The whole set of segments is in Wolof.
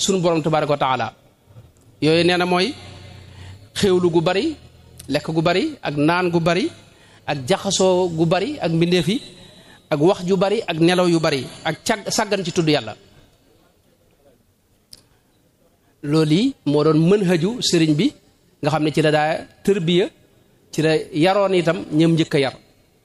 sunu borom tabaraka wa taala yooyu nee na mooy xéewlu gu bari lekk gu bari ak naan gu bari ak jaxasoo gu bari ak mbindeef yi ak wax ju bari ak nelaw yu bari ak cag sàggan ci tudd yàlla loolu yi moo doon mën haju sëriñ bi nga xam ne ci la daa tërbiya ci la yaroon itam ñëm njëkk a yar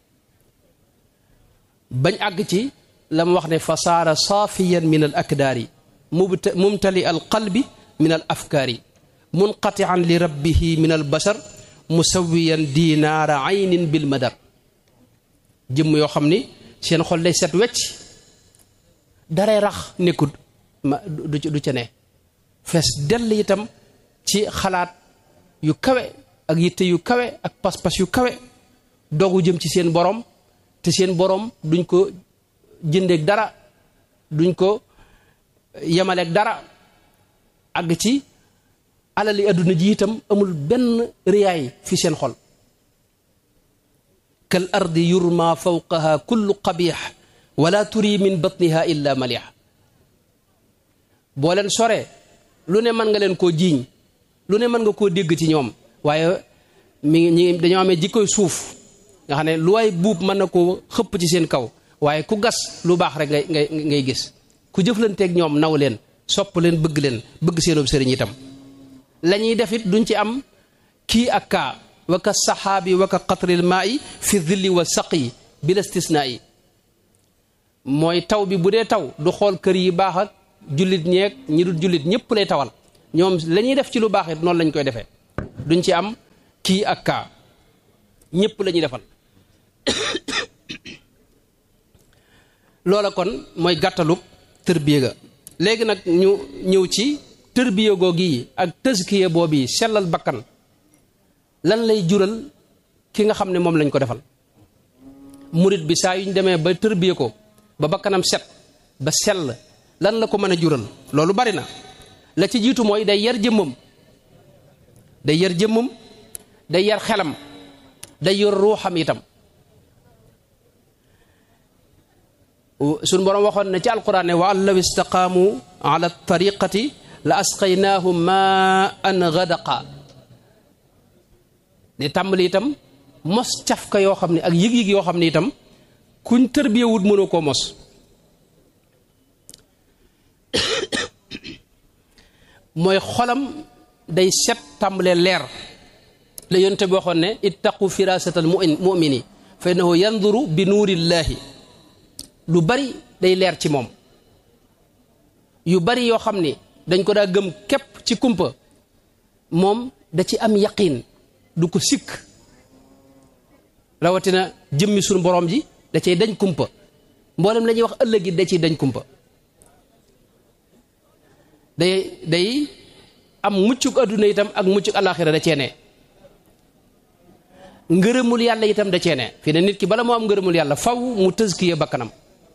bañ àgg ci la mu wax ne fa saara saafiyan min al akdaari mumtali al qalbi min al afkaari munqatian li rabbihi min al bashar musawiyan dinaara aynin bil madar jëmm yoo xam ni seen xol day set wecc daree rax nekkut ma du du ca ne fees dell itam ci xalaat yu kawe ak yitte yu kawe ak pas-pas yu kawe dogu jëm ci seen borom te seen borom duñ ko jëndeeg dara duñ ko yemaleeg dara àgg ci alali adduna ji itam amul benn riyaay fi seen xol kal ardi yurma fawqaha kullu qabix wala turi min batniha illa malix boo leen soree lu ne mën nga leen koo jiiñ lu ne mën nga koo dégg ci ñoom waaye mi ngi ñi dañoo amee jikkoy suuf nga xam ne lu waay buub mën na koo xëpp ci seen kaw waaye ku gas lu baax rek ngay ngay ngay gis ku jëflanteeg ñoom naw leen sopp leen bëgg leen bëgg seenub sëriñ itam la ñuy def it duñ ci am kii ak kaa wa ka saxaabi wa ka qatril maa yi fi dilli wa saqi bila stisnaa yi mooy taw bi bu dee taw du xool kër yi baax ak jullit ñeeg ñi dul jullit ñëpp lay tawal ñoom la ñuy def ci lu baax it noonu lañ koy defee duñ ci am kii ak kaa ñëpp la ñuy defal loola kon mooy gàttalub tërbiya ga léegi nag ñu ñëw ci tërbiya googu yi ak tëskiya boobu yi sellal bakkan lan lay jural ki nga xam ne moom lañ ko defal murit bi saa yuñ demee ba tërbiya ko ba bakkanam set ba sell lan la ko mën a jural loolu bari na la ci jiitu mooy day yar jëmmam day yar jëmmam day yar xelam day yor ruuxam itam suñ boroom waxoon ne ci alquran ne wa an law istaqaamu ala tariqati la asqaynaahum ma an gadaqa ne tàmbali itam mos cafka yoo xam ne ak yëg-yëg yoo xam ne itam kuñ tërbiyewut mënoo koo mos mooy xolam day set tàmbalee leer la yonte bi waxoon ne ittaqu firasata al mumini fa innahu yanduru bi nuurillaahi lu bari day leer ci moom yu bari yoo xam ni dañ ko daa gëm képp ci kumpa moom da ci am yaqiin du ko sikk rawatina jëmmi sunu borom ji da cay dañ kumpa mboolem la ñuy wax ëllëg it da ciy dañ kumpa day day am muccuk adduna itam ak muccuk alaxira da cee ne ngërëmul yàlla itam da cee ne fi ne nit ki bala moo am ngërëmul yàlla faw mu tëskiye bakkanam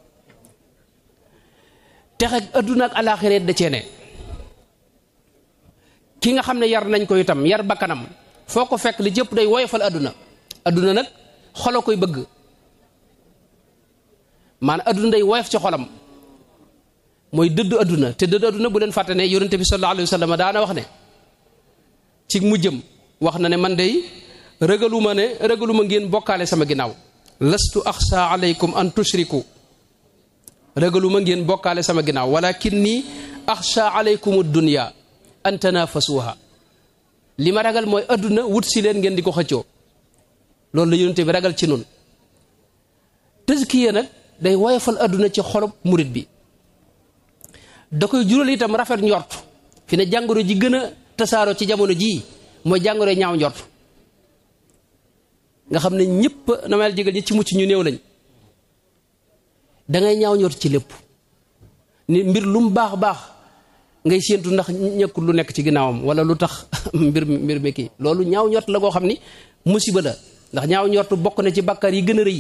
texe ak adduna ak alaxira da cee ne ki nga xam ne yar nañ ko itam yar bakkanam foo ko fekk li jëpp day woyofal adduna adduna nag xolo koy bëgg maanaam adduna day woyof ci xolam mooy dëddu adduna te dëddu adduna bu leen fàtte ne yonente bi sallallahu alayhi wa sallam daana wax ne ci mujjëm wax na ne man day ragaluma ne ragaluma ngeen bokkaale sama ginnaaw lastu axsa alaykum an tushriku ragaluma ngeen bokkaale sama ginnaaw walakin nii axsa alaykum dunya an tanafasuha li ma ragal mooy adduna wut si leen ngeen di ko xëccoo loolu la yonente bi ragal ci nun tëskiya nag day woyofal adduna ci xolob murit bi da koy jural itam rafet njort fi ne jàngoro ji gën a tasaaroo ci jamono jii mooy jàngoro ñaaw njort nga xam ne ñëpp na ma jégal ñi ci mucc ñu néew lañ dangay ñaaw njort ci lépp ni mbir lu mu baax baax ngay séentu ndax ñëkkul lu nekk ci ginnaawam wala lu tax mbir mbir mi kii loolu ñaaw njort la koo xam ni musiba la ndax ñaaw njort bokk na ci bàkkaar yi gën a rëy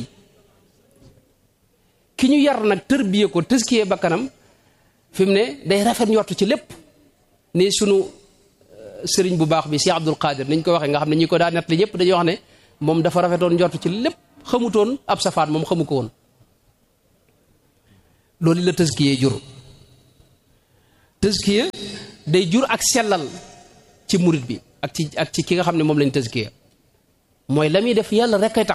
ki ñu yar nag tërbiye ko tëskiyee bakkanam fi mu ne day rafet njortu ci lépp ni sunu sëriñ bu baax bi Cheikh Abdul Qadir niñ ko waxee nga xam ne ñi ko daa nett li ñëpp dañuy wax ne moom dafa rafetoon njortu ci lépp xamutoon ab safaan moom xamu ko woon loolu la tëskiyee jur tëskiye day jur ak sellal ci murit bi ak ci ak ci ki nga xam ne moom lañ tëskiya mooy la muy def yàlla rek kay tax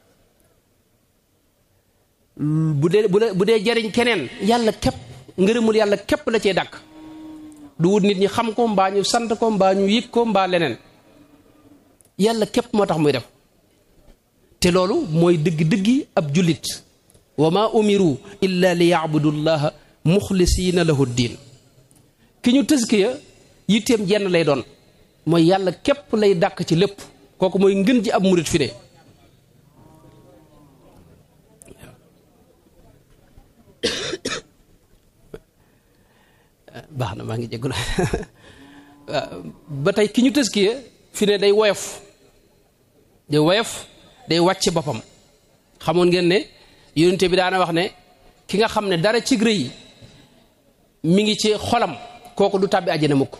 bu dee bu bu dee jariñ keneen yàlla képp ngërëmul yàlla képp la cee dàkk du wut nit ñi xam ko mbaa ñu sant ko mbaa ñu yëg ko mbaa leneen yàlla képp moo tax muy def te loolu mooy dëgg-dëggi ab jullit wa ma umiru illa li yaabudu llaha muxlisiina lahu diin ki ñu tëskiya yitteem jenn lay doon mooy yàlla képp lay dàkk ci lépp kooku mooy ngën ji ab murit fi ne baax na maa ngi jéggul ba tey ki ñu tëskiya fi ne day woyof day woyof day wàcc boppam xamoon ngeen ne yonente bi daana wax ne ki nga xam ne dara ci rëy mi ngi ci xolam kooku du tàbbi àjjana mukk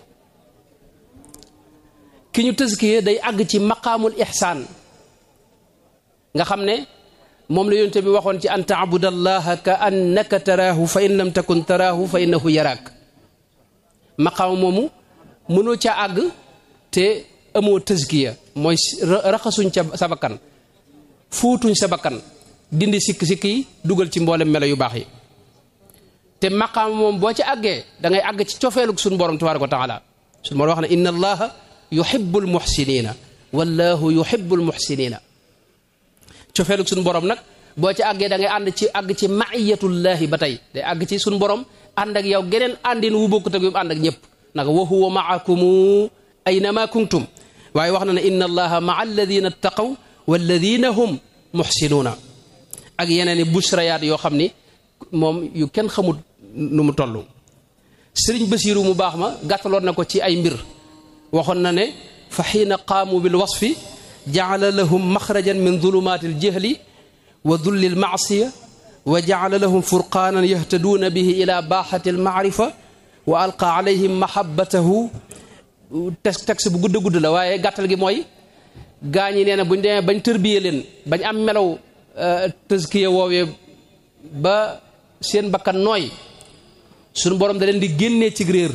ki ñu tëskiya day àgg ci maqaamul ihsaan nga xam ne moom la yonente bi waxoon ci an taabudallaha ka annaka taraahu fa in lam takun taraahu fa innahu yaraak maqaam moomu mënoo ca àgg te amoo tëskiya mooy raxasuñ ca sa bakkan fuutuñ sa bakkan dindi sikk-sikk yi dugal ci mboolem melo yu baax yi te maqaam moom boo ci àggee da ngay àgg ci cofeelug suñu borom tabaaraka wa taala suñu borom wax ne inna allaha yuhibbul muhsinina wallahu yuhibbul muhsinina cofeelug suñu borom nag boo ci àggee da ngay ànd ci àgg ci maiyatullahi ba tey day àgg ci suñu borom ànd ak yow geneen àndin wu bokkut ak yu ànd ak ñëpp naka wa huwa maakumu aynama kuntum waaye wax na ne inna allaha maa alladina ttaqaw walladina hum muhsinuuna ak yeneen i bushrayaat yoo xam ni moom yu kenn xamut nu mu toll sëriñ basiiru mu baax ma gàttaloon na ko ci ay mbir waxoon na ne fa xiina qaamu bil wasfi jacala lahum maxrajan min zulumaati aljahli wa dulli almaasiya wa jacala lahum furqaanan yahtaduuna bihi ila baaxati almaarifa wa alqa alayhim mahabbatahu tes texte bu gudd gudd la waaye gàttal gi mooy gaa ñi nee na buñ demee bañ tërbiyee leen bañ am melaw tëskiya woowee ba seen bakkan nooy suñu borom da leen di génnee ci réer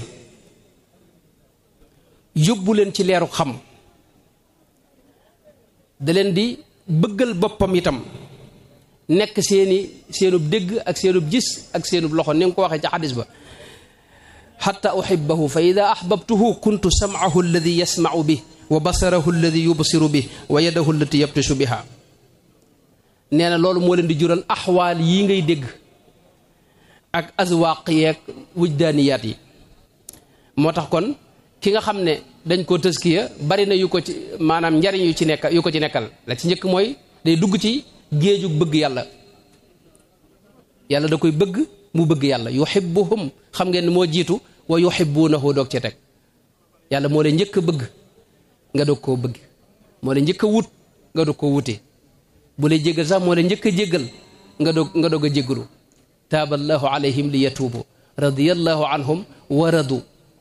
yóbbu leen ci leeru xam da leen di bëggal boppam itam nekk seeni seenub dégg ak seenub gis ak seenub loxo ni nga ko waxee ci xadis ba xatta uxibahu fa ida axbabtuhu kuntu samcahu alladi yasmacu bih wa basarahu alladi yubsiru bih wa yadahu allati yabtishu biha nee na loolu moo leen di jural axwaal yii ngay dégg ak azwaaq yeeg wujdaaniyaat yi moo tax kon ki nga xam ne dañ koo tëskiya bari na yu ko ci maanaam njariñ yu ci nekk yu ko ci nekkal la ci njëkk mooy day dugg ci géeju bëgg yàlla yàlla da koy bëgg mu bëgg yàlla yuhibbuhum xam ngeen ne moo jiitu wa yuhibbuunahu doog ci teg yàlla moo leen njëkk a bëgg nga doog koo bëgg moo leen njëkk a wut nga doog koo wute bu lay jéggal sax moo leen njëkk a jéggal nga doog nga doog a jéggalu taaballahu alayhim li yatuubu radiyallahu anhum wa radu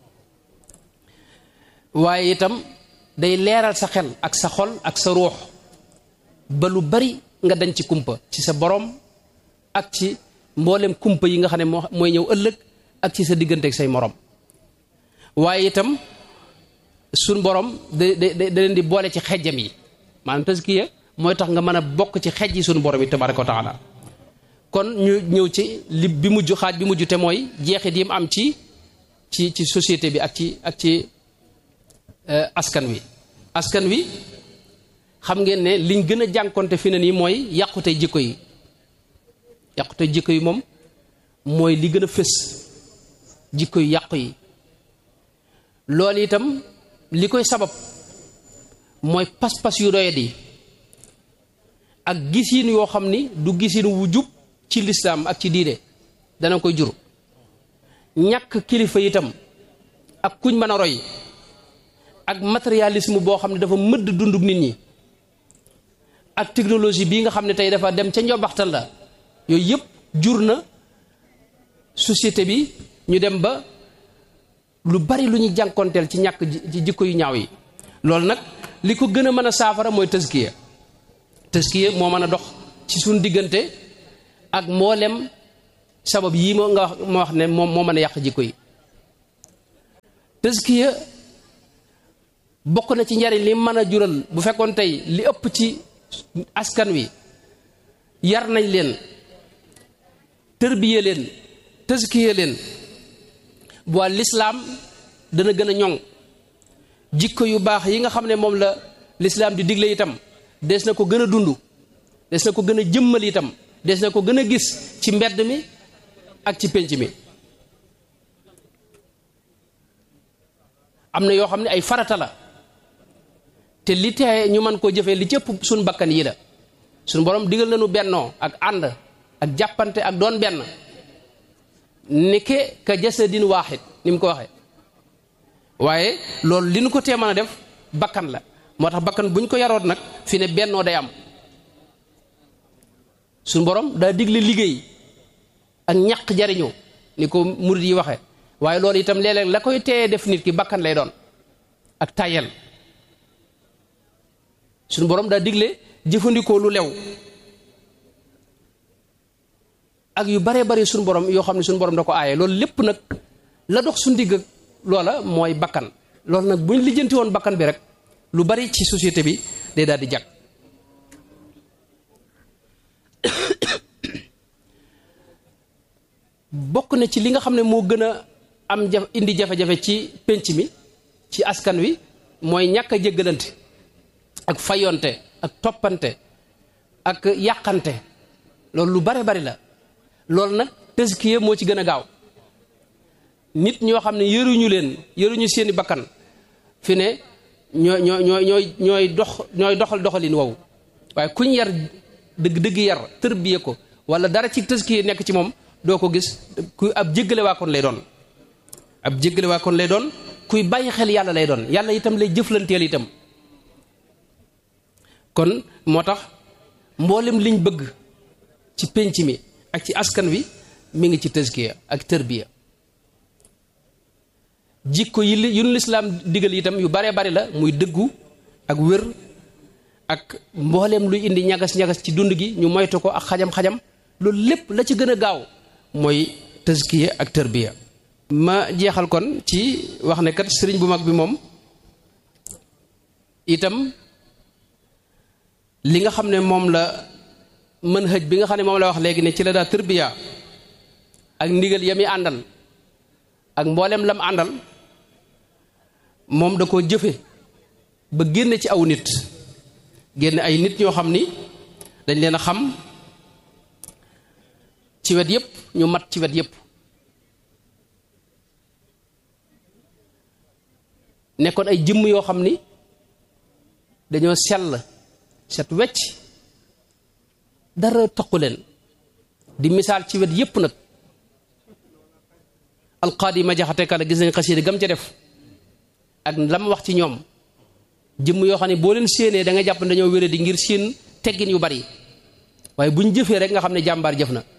waaye itam day leeral sa xel ak sa xol ak sa ruux ba lu bari nga dañ ci kumpa ci sa borom ak ci mboolem kumpa yi nga xam ne moo mooy ñëw ëllëg ak ci sa diggante ak say morom waaye itam suñ borom da da da leen di boole ci xejjam yi maanaam taskiya mooy tax nga mën a bokk ci xej yi suñu borom yi tabaraka wa taala kon ñu ñëw ci li bi mujj xaaj bi mujj te mooy jeexit yi mu am ci ci ci société bi ak ci ak ci askan wi askan wi xam ngeen ne liñ gën a jànkonte fi ne nii mooy yàqute jikko yi yàqute jikko yi moom mooy li gën a fës jikko yu yàqu yi loolu itam li koy sabab mooy pas-pas yu doyat yi ak gisin yoo xam ni du gisin wu jub ci lislaam ak ci diine dana koy jur ñàkk kilifa itam ak kuñ mën a roy ak matérialisme boo xam ne dafa mëdd dundug nit ñi ak technologie bii nga xam ne tey dafa dem ca njobaxtal la yooyu yëpp jur na société bi ñu dem ba lu bari lu ñuy jànkonteel ci ñàkk ci jikko yu ñaaw yi loolu nag li ko gën a mën a saafara mooy tëskiya tëskiya moo mën a dox ci suñ diggante ak mboolem sabab yii moo nga wax moo wax ne moom moo mën a yàq jikko yi tëskiya bokk na ci njariñ li mën a jural bu fekkoon tey li ëpp ci askan wi yar nañ leen tërbiye leen tëskiya leen bu waa lislaam dana gën a ñoŋ jikko yu baax yi nga xam ne moom la lislaam di digle itam des na ko gën a dund des na ko gën a jëmmal itam des na ko gën a gis ci mbedd mi ak ci pénc mi am na yoo xam ne ay farata la te li tee ñu mën koo jëfee li cëpp suñ bakkan yi la suñ borom digal nañu bennoo ak ànd ak jàppante ak doon benn nike ka jasadin waaxid ni mu ko waxee waaye loolu li nu ko tee mën a def bakkan la moo tax bakkan bu ñu ko yaroot nag fi ne bennoo day am suñ borom daa digle liggéey ak ñaq jariñu ni ko murid yi waxee waaye loolu itam léeg-léeg la koy teye def nit ki bakkan lay doon ak tayel suñu borom daa digle jëfandikoo lu lew ak yu baree bari suñu borom yoo xam ne suñu borom da ko aaye loolu lépp nag la dox suñu digg loola mooy bakkan loolu nag buñ lijjanti woon bakkan bi rek lu bari ci société bi day daal di jag bokk na ci li nga xam ne moo gën a am jaf indi jafe-jafe ci pénc mi ci askan wi mooy ñàkk a jéggalante ak fayonte ak toppante ak yàqante loolu lu bare bari la loolu nag tëskiye moo ci gën a gaaw nit ñoo xam ne yëruñu leen yëruñu seeni bakkan fi ne ñooy ñooy ñooy ñooy ñooy dox ñooy doxal doxalin wow waaye kuñ yar dëgg dëgg yar tërbiye ko wala dara ci tëskiye nekk ci moom doo ko gis kuy ab jéggale waa kon lay doon ab jéggale waa kon lay doon kuy bàyyi xel yàlla lay doon yàlla itam lay jëflanteel itam kon moo tax mboolem liñ bëgg ci pénc mi ak ci askan wi mi ngi ci tëskiya ak tërbiya jikko yi yu nu lislaam digal itam yu baree bari la muy dëggu ak wér ak mbooleem luy indi ñagas-ñagas ci dund gi ñu moytu ko ak xajam-xajam loolu lépp la ci gën a gaaw mooy tëskiya ak tërbiya ma jeexal kon ci wax ne kat sëriñ bu mag bi moom itam li nga xam ne moom la mën hëj bi nga xam ne moom la wax léegi ne ci la daa tërbiya ak ndigal yami àndal ak mboolem lam àndal moom da koo jëfe ba génne ci aw nit génne ay nit ñoo xam ni dañ leen a xam ci wet yépp ñu mat ci wet yépp nekkoon ay jëmm yoo xam ni dañoo sell set wecc dara toqu leen di misaal ci wet yépp nag alqaadi ma jaxate kala gis nañ xasiida gam ca def ak lam wax ci ñoom jëmm yoo xam ne boo leen séenee da nga jàpp ne dañoo wéré di ngir seen teggin yu bari waaye buñ jëfee rek nga xam ne jàmbaar jëf na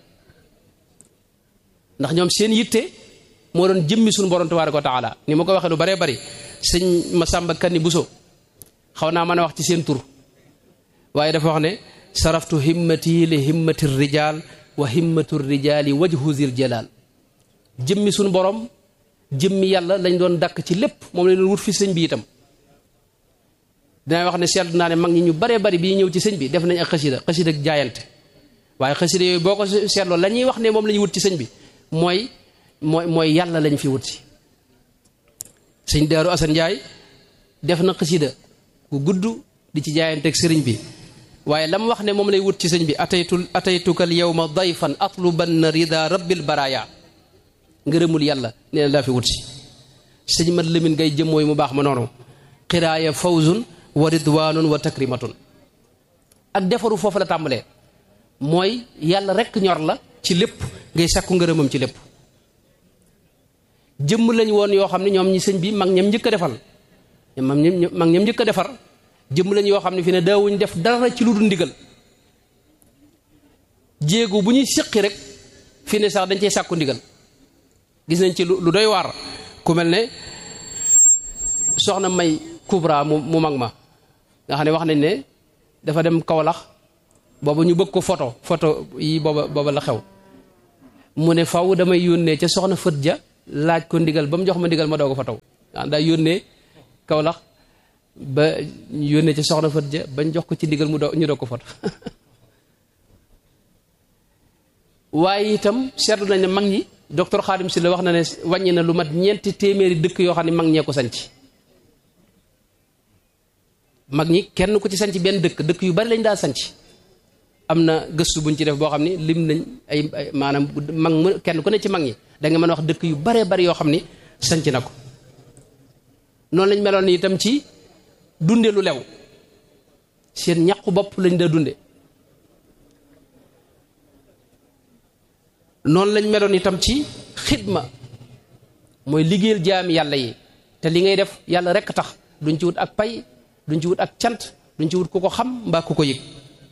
ndax ñoom seen yitte moo doon jëmmi suñu borom tabaaraka wa taala ni ma ko waxee lu baree bari sëñ Masamba Kanni Buso xaw naa mën a wax ci seen tur waaye dafa wax ne saraftu himmati li himmati rijal wa himmatu rijali wajhu zil jalal jëmmi suñu borom jëmmi yàlla lañ doon dakk ci lépp moom lañ doon wut fi sëñ bi itam dinaa wax ne seetlu naa ne mag ñi ñu baree bari bii ñëw ci sëñ bi def nañ ak xasida xasida ak jaayante waaye xasida yooyu boo ko seetloo la ñuy wax ne moom la ñuy wut ci sëñ bi mooy mooy mooy yàlla lañ fi wut si sëñ Daaru Asan Njaay def na xasida gu gudd di ci jaayanteeg sëriñ bi waaye lam wax ne moom lay wut ci sëñ bi ataytu ataytukal yawma dayfan atlubanna rida rabbil baraya ngërëmul yàlla nee na daa fi wut si sëñ mat lëmin ngay jëm mooy mu baax ma noonu xiraaya fawzun wa ridwanun wa takrimatun ak defaru foofu la tàmbalee mooy yàlla rekk ñor la ci lépp ngay sakku ngërëmam ci lépp jëmm lañ woon yoo xam ne ñoom ñi sëñ bi mag ñam njëkk a defal mag ñam mag ñam njëkk a defar jëmm lañ yoo xam ne fi ne daawuñ def dara ci lu dul ndigal jéego bu ñuy siqi rek fi ne sax dañ cey sàkku ndigal gis nañ ci lu doy waar ku mel ne soxna may kubra mu mu mag ma nga xam ne wax nañ ne dafa dem Kawlax booba ñu bëgg ko photo photo yi booba booba la xew mu ne faw damay yónnee ca soxna fët ja laaj ko ndigal ba mu jox ma ndigal ma doo ko fa taw ah daa yónnee Kawlax ba yónnee ci soxna Fat ja bañ jox ko ci ndigal mu do ñu doo ko fot waaye itam seetlu nañ ne mag ñi docteur Khadim si la wax na ne wàññi na lu mat ñeenti téeméeri dëkk yoo xam ne mag ñee ko sanc mag ñi kenn ku ci sanc benn dëkk dëkk yu bari lañ daa sanc am na gëstu buñ ci def boo xam ne lim nañ ay maanaam mag mu kenn ku ne ci mag ñi da nga mën a wax dëkk yu baree bari yoo xam ni sanc na ko noonu lañ meloon itam ci dunde lu lew seen ñaqu bopp lañ daa dunde noonu lañ meloon itam ci xidma mooy liggéeyal jaami yàlla yi te li ngay def yàlla rekk tax duñ ci wut ak pay duñ ci wut ak cant duñ ci wut ku ko xam mbaa ku ko yëg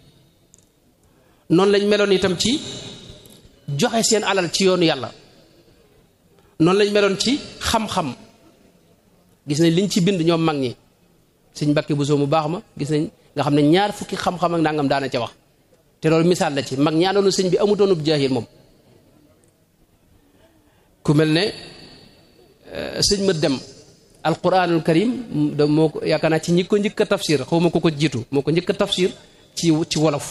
noonu lañ meloon itam ci joxe seen alal ci yoonu yàlla noonu lañ meloon ci xam-xam gis nañ liñ ci bind ñoom mag ñi sëñ Mbàkke Buso mu baax ma gis nañ nga xam ne ñaar fukki xam-xam ak nangam daana ca wax te loolu misaal la ci mag ñi àndoonu sëñ bi amutoonub jaahil moom ku mel ne sëñ ma dem alquranul karim da moo ko yaakaar naa ci ñi ko njëkk a tafsir xaw ma ko ko jiitu moo ko njëkk a tafsir ci ci wolof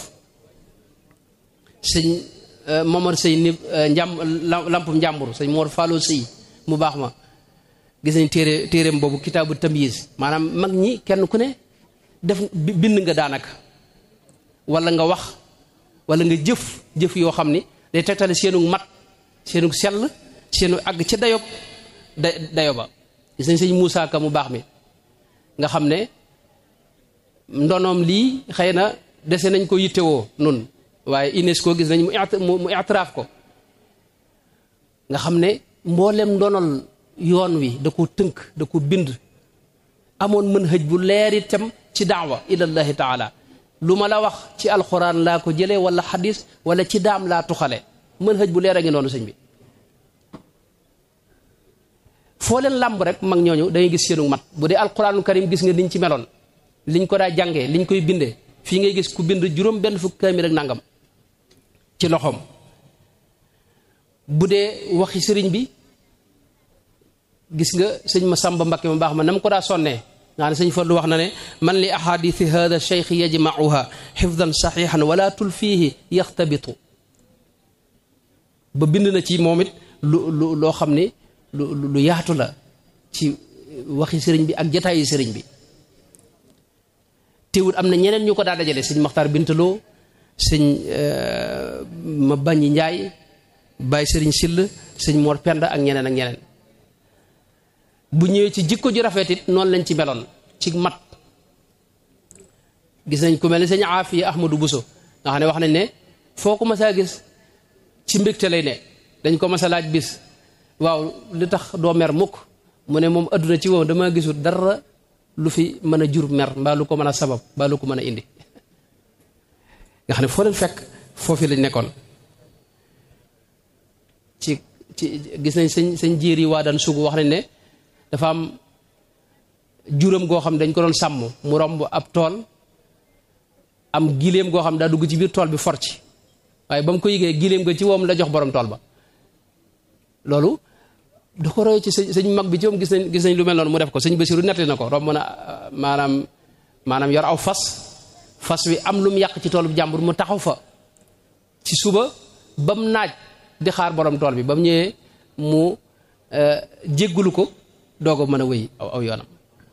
sëñ Momar Sëy ni njàm lampum njàmbur sëñ Mor Fallo Sëy mu baax ma gis nañ téere téereem boobu kitaabu tamyiz maanaam mag ñi kenn ku ne def bind nga daanaka wala nga wax wala nga jëf jëf yoo xam ni day tegtale seenu mat seenu sell seenu àgg ca dayob da dayo ba gis nañ sëñ Moussa Ka mu baax mi nga xam ne ndonoom lii xëy na dese nañ ko yittewoo nun waaye UNESCO gis nañ mu mu itiraaf ko nga xam ne mboolem ndonol yoon wi da ko tënk da ko bind amoon mën hëj bu leer itam ci daawa ilallahi taala lu ma la wax ci alxuraan laa ko jëlee wala xadis wala ci daam laa tuxale mën hëj bu leer a ngi noonu sëñ bi foo leen làmb rek mag ñooñu dangay gis seenu mat bu dee alxuraanul karim gis nga niñ ci meloon liñ ko daa jàngee liñ koy bindee fii ngay gis ku bind juróom benn fukk kaamil ak nangam ci loxoom bu dee waxi sëriñ bi gis nga sëñ ma sàmba mbakke mu baax ma na mu ko daa sonnee nga ne sëñ Fallu wax na ne man li ahadithi hada cheikh yajmauha xifdan saxiixan wala tulfiihi yaxtabitu ba bind na ci moom it lu lu loo xam ne lu lu yaatu la ci waxi sëriñ bi ak jataayi sëriñ bi teewul am na ñeneen ñu ko daa dajale sëñ Maxtaar Bintaloo sëñ ma bañi Njaay Baay sëriñ Sill sëñ Mor Penda ak ñeneen ak ñeneen bu ñëwee ci jikko ju rafet it noonu lañ ci meloon ci mat gis nañ ku mel ni sëñ Aafiya Ahmadu Buso nga xam ne wax nañ ne foo ko mas a gis ci mbégte lay ne dañ ko mas a laaj bis waaw li tax doo mer mukk mu ne moom adduna ci wow dama gisul dara lu fi mën a jur mer mbaa lu ko mën a sabab mbaa lu ko mën a indi nga xam ne foo leen fekk foofu lañ nekkoon ci ci gis nañ sëñ sëñ jiir yi waa daan sugu wax nañ ne dafa am juram goo xam dañ ko doon sàmm mu romb ab tool am giléem goo xam daa dugg ci biir tool bi for ci waaye ba mu ko yëgee giléem ga ci woom la jox borom tool ba loolu da ko roy ci sëñ sëñ mag bi ci moom gis nañ gis nañ lu mel noonu mu def ko sëñ Basiru nettali na ko romb na maanaam maanaam yor aw fas fas wi am lu mu yàq ci tool bu jàmbur mu taxaw fa ci suba ba mu naaj di xaar borom tool bi ba mu ñëwee mu jéggulu ko doog a mën a wéy aw aw yoonam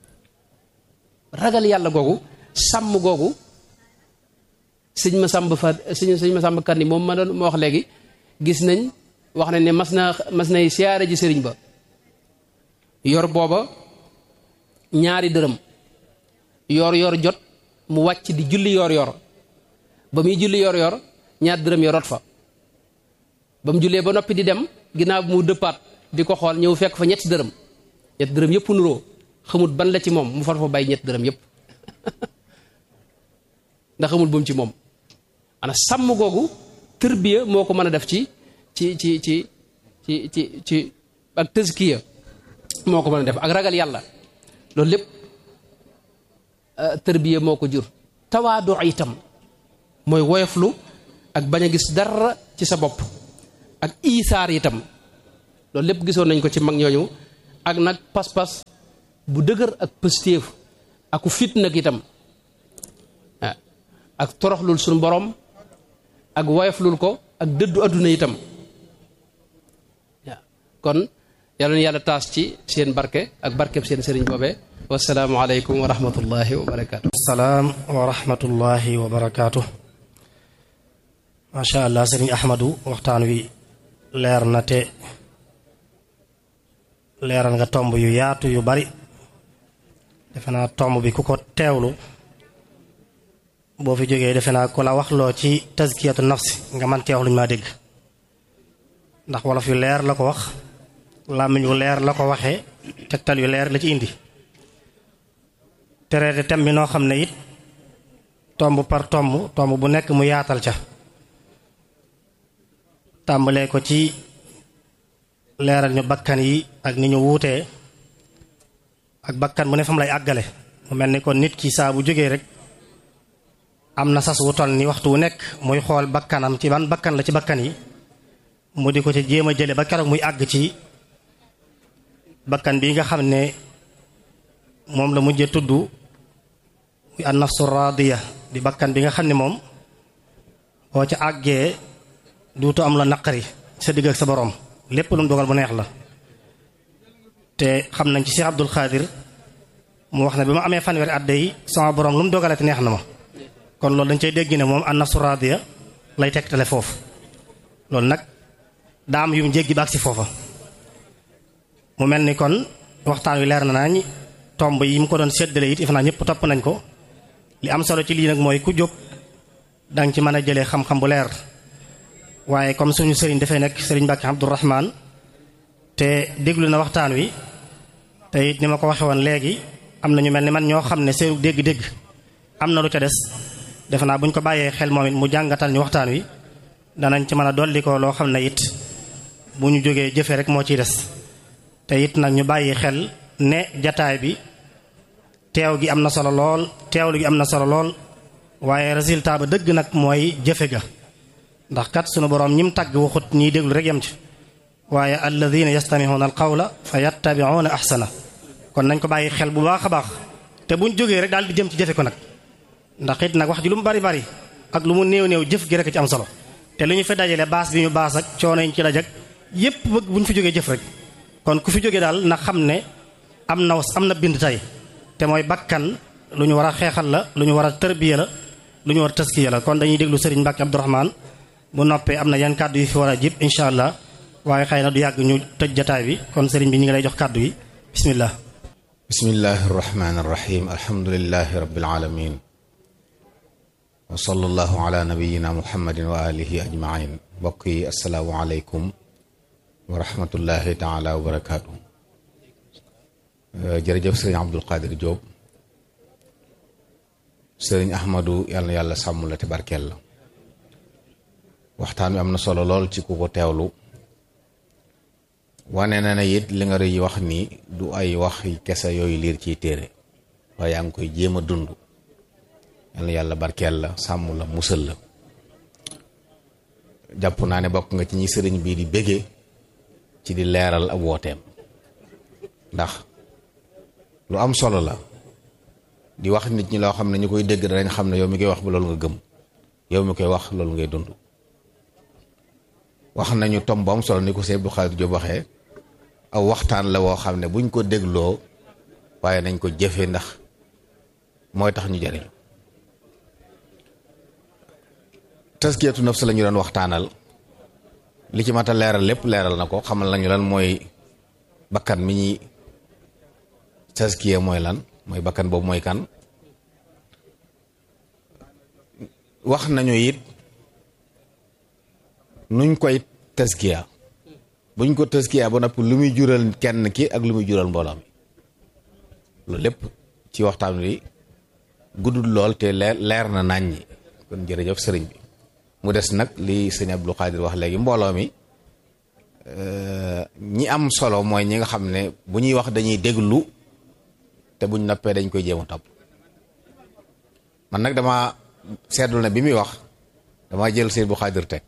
ragal yàlla googu sàmm googu sëñ ma sàmb fa sëñ sëñ ma sàmb kan ni moom ma doon ma wax léegi gis nañ wax nañ ne mas na mas nay siyaare ji sëriñ ba yor booba ñaari dërëm yor yor jot mu wàcc di julli yor yor ba muy julli yor yor ñaar dërëm yorot fa ba mu jullee ba noppi di dem ginnaaw bi mu dëppaat di ko xool ñëw fekk fa ñetti dërëm ñetti dërëm yëpp nuroo xamut ban la ci moom mu far fa bàyyi ñetti dërëm yëpp ndax xamul bu mu ci moom ana sàmm googu tërbiya moo ko mën a def ci ci ci ci ci ci ci ak tëskiya moo ko mën a def ak ragal yàlla loolu lépp tërbiya moo ko jur tawaadu itam mooy woyoflu ak bañ a gis dara ci sa bopp ak iisaar itam loolu lépp gisoon nañ ko ci mag ñooñu ak nag pas-pas bu dëgër ak pëstéef aku fit nag itam ak toroxlul suñu borom ak woyoflul ko ak dëddu adduna itam waaw kon yàlla na yàlla taas ci seen barke ak barkeb seen sëriñ boobee wasalaamu aleykum wa rahmatullahi wa barakaatu salaam wa rahmatullahi wa barakaatu macha allah sëriñ ahmadu waxtaan wi leer na te leeral nga tomb yu yaatu yu bari defe naa tomb bi ku ko teewlu boo fi jógee defe naa ku la waxloo ci tazkiyatu nafsi nga man teewluñ maa dégg ndax wolof yu leer la ko wax làmmiñ yu leer la ko waxee tegtal yu leer la ci indi tereete tem bi noo xam ne it tomb par tomb tomb bu nekk mu yaatal ca tàmbalee ko ci leeral ñu bakkan yi ak ni ñu wuutee ak bakkan bu ne fam lay àggale mu mel ni kon nit ki saa bu jógee rek am na sas wu toll ni waxtu wu nekk muy xool bakkanam ci ban bakkan la ci bakkan yi mu di ko ci jéem a jële ba keroog muy àgg ci bakkan bi nga xam ne moom la mujjee tudd muy an nafsu radiya di bakkan bi nga xam ne moom boo ca àggee duutu am la naqari sa digg ak sa boroom lépp lu mu dogal bu neex la te xam nañ ci Cheikh Abdul Xaadir mu wax ne bi ma amee fanweeri at yi sama boroom lu mu dogalee te neex na ma kon loolu dañ cay dégg ne moom an nafsu radiya lay tegtale foofu loolu nag daam yu mu jéggi ba ak si foofa mu mel ni kon waxtaan wi leer na nañ tomb yi mu ko doon séddale it if naa ñëpp topp nañ ko li am solo ci lii nag mooy ku jóg danga ci mën a jëlee xam-xam bu leer waaye comme suñu sëriñ dafay nekk sëriñ Mbàkke Abdourahman te déglu na waxtaan wi te it ni ma ko waxe woon léegi am na ñu mel ni man ñoo xam ne seenu dégg-dégg am na lu ca des defe naa bu ñu ko bàyyee xel moom it mu jàngatal ñu waxtaan wi danañ ci mën a dolli ko loo xam ne it bu ñu jógee jëfe rek moo ciy des te it nag ñu bàyyi xel ne jataay bi teew gi am na solo lool teewlu gi am na solo lool waaye résultat ba dëgg nag mooy jëfe ga ndax kat sunu boroom ñim tagg waxut ñiy déglu rek yam ci waaye alladina yastamihuuna alqawla fa yattabiuuna ahsana kon nañ ko bàyyi xel bu baax a baax te buñ jógee rek daal di jëm ci jëfe ko nag ndax it nag wax ji lu mu bari bari ak lu mu néew néew jëf gi rek ci am solo te lu ñu fi dajale baas bi ñu baas ak coono yi ñu ci dajak yépp bëgg bu ñu fi jógee jëf rek kon ku fi jógee daal na xam ne am na am na bind tey te mooy bakkan lu ñu war a xeexal la lu ñu war a tërbiya la lu ñu war a taskiya la kon dañuy déglu Serigne Mbacke Abdourahmane bu noppee am na yan kàddu yu fi war a jib incha allah waaye xëy na du yàgg ñu tëj jataay bi kon Serigne bi ñu ngi lay jox kàddu yi bismillah bismillahi arrahmani irrahim alhamdulilahi rabbil alamin wa sallallahu ala nabiyina muhammadin wa alihi ajmain mbokk yi asalaamu aleykum wa rahmatullahi taala wa barakaatu jërëjëf sëriñ Abdul Qadir Diop sëriñ Ahmadu yàlla na yàlla sàmm la te barkeel la waxtaan wi am na solo lool ci ku ko teewlu wane na ne it li nga rëy wax ni du ay wax kese yooyu liir ciy téere waaye yaa ngi koy jéem a dund yàlla yàlla barkeel la sàmm la musal la jàpp naa ne bokk nga ci ñi sëriñ bii di bége ci di leeral ab wooteem ndax lu am solo la di wax nit ñi loo xam ne ñu koy dégg danañ xam ne yow mi koy wax ba loolu nga gëm yow mi koy wax loolu ngay dund wax nañu tom bu am solo ni ko Sëñ Abdou Khadre Diop waxee aw waxtaan la woo xam ne buñ ko dégloo waaye nañ ko jëfee ndax mooy tax ñu jariñu taskiyatu nafs la ñu doon waxtaanal li ci mat a leeral lépp leeral na ko xamal nañu lan mooy bakkan mi ñuy taskiya mooy lan mooy bakkan boobu mooy kan wax nañu it nuñ koy taskiya buñ ko taskiya ba noppi lu muy jural kenn ki ak lu muy jural mbooloo mi loolu lépp ci waxtaan wi guddul lool te leer leer na nañ ñi kon jërëjëf sëriñ bi mu des nag li sëñ Abdou Khadir wax léegi mbooloo mi ñi am solo mooy ñi nga xam ne bu ñuy wax dañuy déglu te buñ noppee dañ koy jéem a topp man nag dama seetlu ne bi muy wax dama jël sëñ Abdou Khadir teg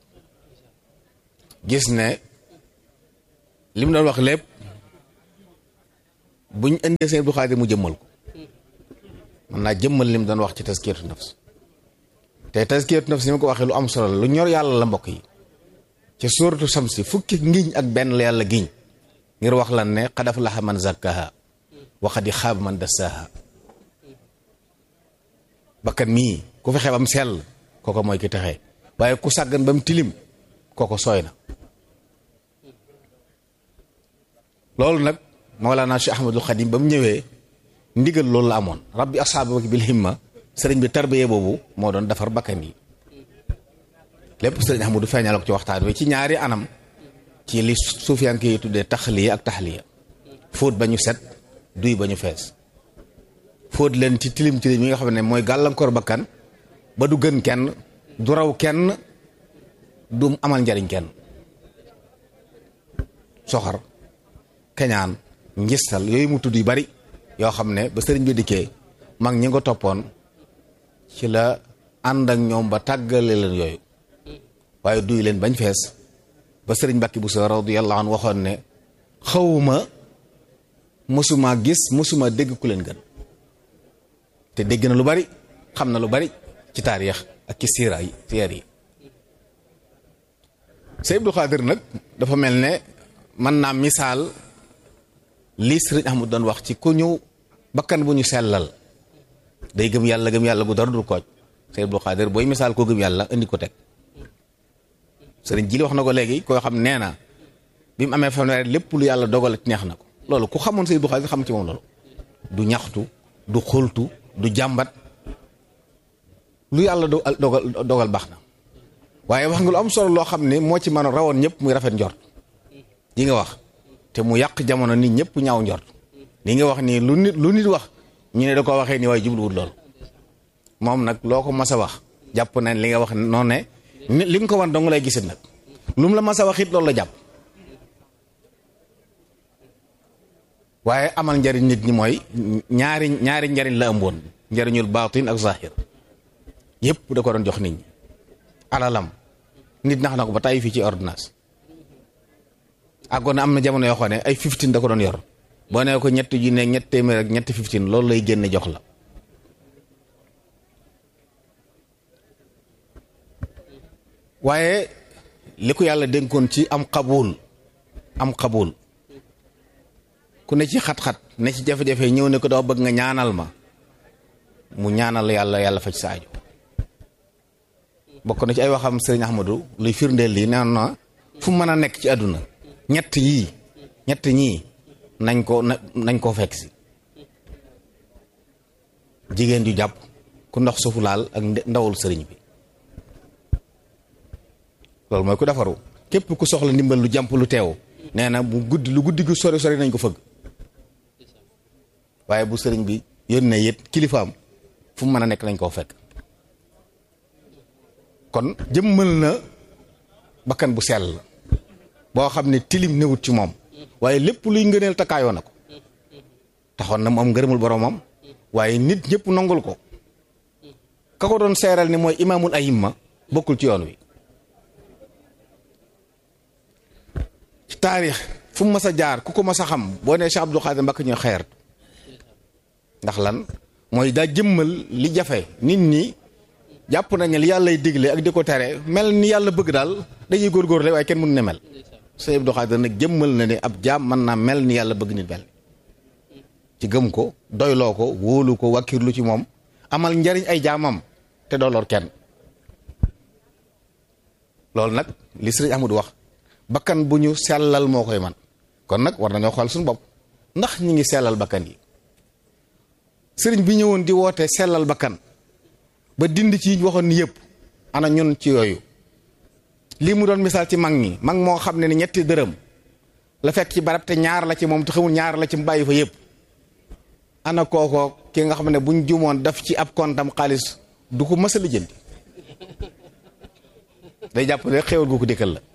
gis ne li mu doon wax lépp buñ indee sëñ Abdou Khadir mu jëmmal ko mën naa jëmmal lim doon wax ci taskiyatu nafs te taskiyatu nafs ni ma ko waxee lu am solo la lu ñor yàlla la mbokk yi ci suuratu samsi fukki ngiñ ak benn la yàlla giñ ngir wax lan ne qad aflaha man zakkaha wa qad xaaba man dassaha bakkan mii ku fexe bam sell kooko mooy ki texee waaye ku sàggan ba mu tilim kooko sooy na loolu nag Mawlana Cheikh Ahmadul Xadim ba mu ñëwee ndigal loolu la amoon rabbi ashaabaka bil himma sëriñ bi tarbiye boobu moo doon defar bakkan yi lépp sëriñ Ahmadu feeñal ko ci waxtaan wi ci ñaari anam ci li suufiyanke yi tuddee taxliya ak taxliya fóot ba ñu set duy ba ñu fees fóot leen ci tilim tilim yi nga xam ne mooy gàllankoor bakkan ba du gën kenn du raw kenn du amal njariñ kenn soxar keñaan ngistal yooyu mu tudd yu bari yoo xam ne ba sëriñ bi dikkee mag ñi nga toppoon ci la ànd ak ñoom ba tàggale leen yooyu waaye duy leen bañ fees ba sëriñ Mbàkke Buso radiyallahu anhu waxoon ne xawma mësuma gis mësuma dégg ku leen gën te dégg na lu bari xam na lu bari ci taarix ak ci siira yi siir yi Sëñ Abdou Khadir nag dafa mel ne mën naa misaal lii sëriñ Ahmadu doon wax ci ku ñëw bakkan bu ñu sellal day gëm yàlla gëm yàlla gu dara dul kooj Sëñ Abdou Khadir booy misaal koo gëm yàlla indi ko teg sëriñ ji li wax na ko léegi koo xam nee na bi mu amee fanweer lépp lu yàlla dogal ci neex na ko loolu ku xamoon Sëñ Abdou Khadir xam ci moom loolu du ñaxtu du xultu du jàmbat lu yàlla dogal dogal baax na waaye wax nga lu am solo loo xam ne moo ci mën a rawoon ñëpp muy rafet njort yi nga wax te mu yàq jamono nit ñëpp ñaaw njort li nga wax nii lu nit lu nit wax ñu ne da ko waxee nii waaye jubluwul loolu moom nag loo ko mas a wax jàpp nañ li nga wax noonu ne li nga ko wan dong lay gisit nag lu mu la mas a wax it loolu la jàpp waaye amal njariñ nit ñi mooy ñaari ñaari njariñ la ëmboon njariñul baatin ak zahir yëpp da ko doon jox nit ñi alalam nit nax na ko ba tàyyi fii ci ordonnance àggoon na am na jamono yoo xam ne ay 15 da ko doon yor boo nee ko ñetti junne ñetti téeméer ak ñetti 15 loolu lay génne jox la waaye li ko yàlla dénkoon ci am xabul am xabul ku ne ci xat-xat ne ci jafe-jafe ñëw ne ko doo bëgg nga ñaanal ma mu ñaanal yàlla yàlla faj sa aajo bokk na ci ay waxam sëriñ Ahmadou luy firndeel lii nee na fu mën a nekk ci àdduna ñett yii ñett ñii nañ ko nañ koo fekk si jigéen ju jàpp ku ndox suufu laal ak ndawul sëriñ bi loolu mooy ku defaru képp ku soxla ndimbal lu jàmp lu teew nee na bu guddi lu guddi gu sori sori nañ ko fëgg waaye bu sëriñ bi yónnee yët kilifaam fu mu mën a nekk nañ koo fekk kon jëmmal na bakkan bu sell boo xam ne tilim newut ci moom waaye lépp luy ngëneel takkaayoo na ko taxoon na mu am ngërëmul boromam waaye nit ñëpp nangul ko ka ko doon seeral ni mooy imaamul ayimma bokkul ci yoon wi ci taarix fu mu mas a jaar ku ko mas a xam boo nee Cheikh Abdou Khadir Mbacké ñu xeer ndax lan mooy daa jëmmal li jafe nit ñi jàpp nañ ne li yàlla lay digle ak di ko tere mel ni yàlla bëgg daal dañuy góorgóorle waaye kenn mënu ne mel Sëñ Abdou Khadir nag jëmmal na ne ab jaam mën naa mel ni yàlla bëgg nit mel ci gëm ko doyloo ko wóolu ko wàkkirlu ci moom amal njariñ ay jaamam te dooloor kenn loolu nag li sëriñ Ahmadu wax bakkan bu ñu sellal moo koy man kon nag war nañoo xool suñu bopp ndax ñi ngi sellal bakkan yi sëriñ bi ñëwoon di woote sellal bakkan ba dindi ci waxoon ni yëpp ana ñun ci yooyu lii mu doon misaal ci mag ñi mag moo xam ne ni ñetti dërëm la fekk ci barab te ñaar la ci moom te xamul ñaar la ci mu bàyyi fa yëpp ana kookoo ki nga xam ne buñ jumoon daf ci ab kontam xaalis du ko mës a lijjanti day jàpp ne xéwal gu ko dikkal la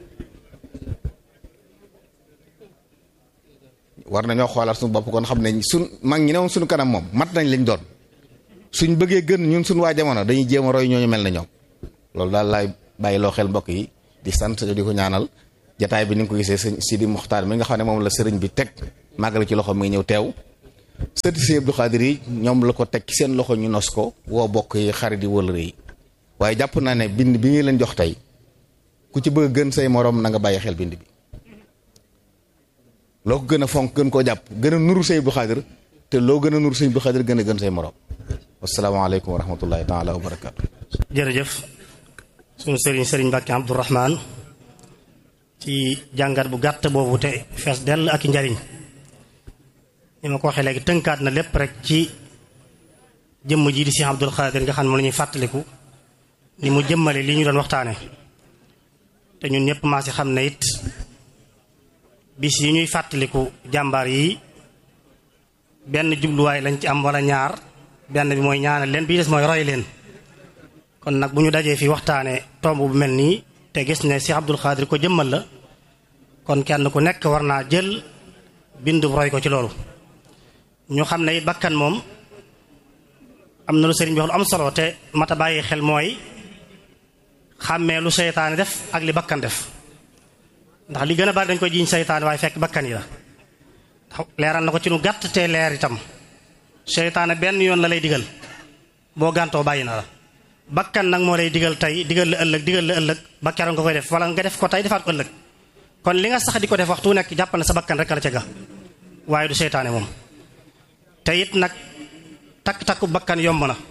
war nañoo xoolaat suñu bopp kon xam ne suñ mag ñi ne woon suñu kanam moom mat nañ lañ doon suñ bëggee gën ñun suñ waa jamono dañuy jéem a roy ñooñu mel na ñoom loolu daal laay bàyyi loo xel mbokk yi di sant di ko ñaanal jataay bi ni nga ko gisee sëñ Sidi Muxtaar mi nga xam ne moom la sëriñ bi teg màggal ci loxo mi ngi ñëw teew sëti si Abdou Khadir yi ñoom la ko teg ci seen loxo ñu nos ko woo bokk yi xarit yi wala yi waaye jàpp naa ne bind bi ngi leen jox tey ku ci bëgg gën say moroom na nga bàyyi xel bind bi loo ko gën a fonk gën koo jàpp gën a nuru say Abdou Khadir te loo gën a nuru say Abdou Khadir gën a gën say moroom wasalaamaaleykum wa rahmatullahi taala wa barakaatu. jërëjëf suñu sëriñ sëriñ Mbàkke Abdourahman ci jàngat bu gàtt boobu te fees dell ak i njariñ ni ma ko waxee léegi tënkaat na lépp rek ci jëmm ji di Cheikh Abdoul Khadir nga xam ne moom la ñuy fàttaliku ni mu jëmmale li ñu doon waxtaane te ñun ñëpp maa si xam ne it bis yi ñuy fàttaliku jàmbaar yi benn jubluwaay lañ ci am wala ñaar benn bi mooy ñaanal leen bii des mooy roy leen kon nag bu ñu dajee fi waxtaane tomb bu mel nii te gis ne Cheikh Abdoul Khadir ko jëmmal la kon kenn ku nekk war naa jël bind roy ko ci loolu ñu xam ne it bakkan moom am na lu sëriñ bi wax lu am solo te mata bàyyi xel mooy xàmmee lu seytaane def ak li bakkan def ndax li gën a bari dañ koy jiiñ seytaane waaye fekk bakkan yi la ndax leeral na ko ci nu gàtt te leer itam seytaane benn yoon la lay digal boo gàntoo bàyyi na la bakkan nag moo lay digal tey digal la ëllëg digal la ëllëg ba keroog nga koy def wala nga def ko tey defaat ko ëllëg kon li nga sax di ko def waxtu nekk jàppal na sa bakkan rek la ca ga waaye du seytaane moom te it nag takk-takku bakkan yomb na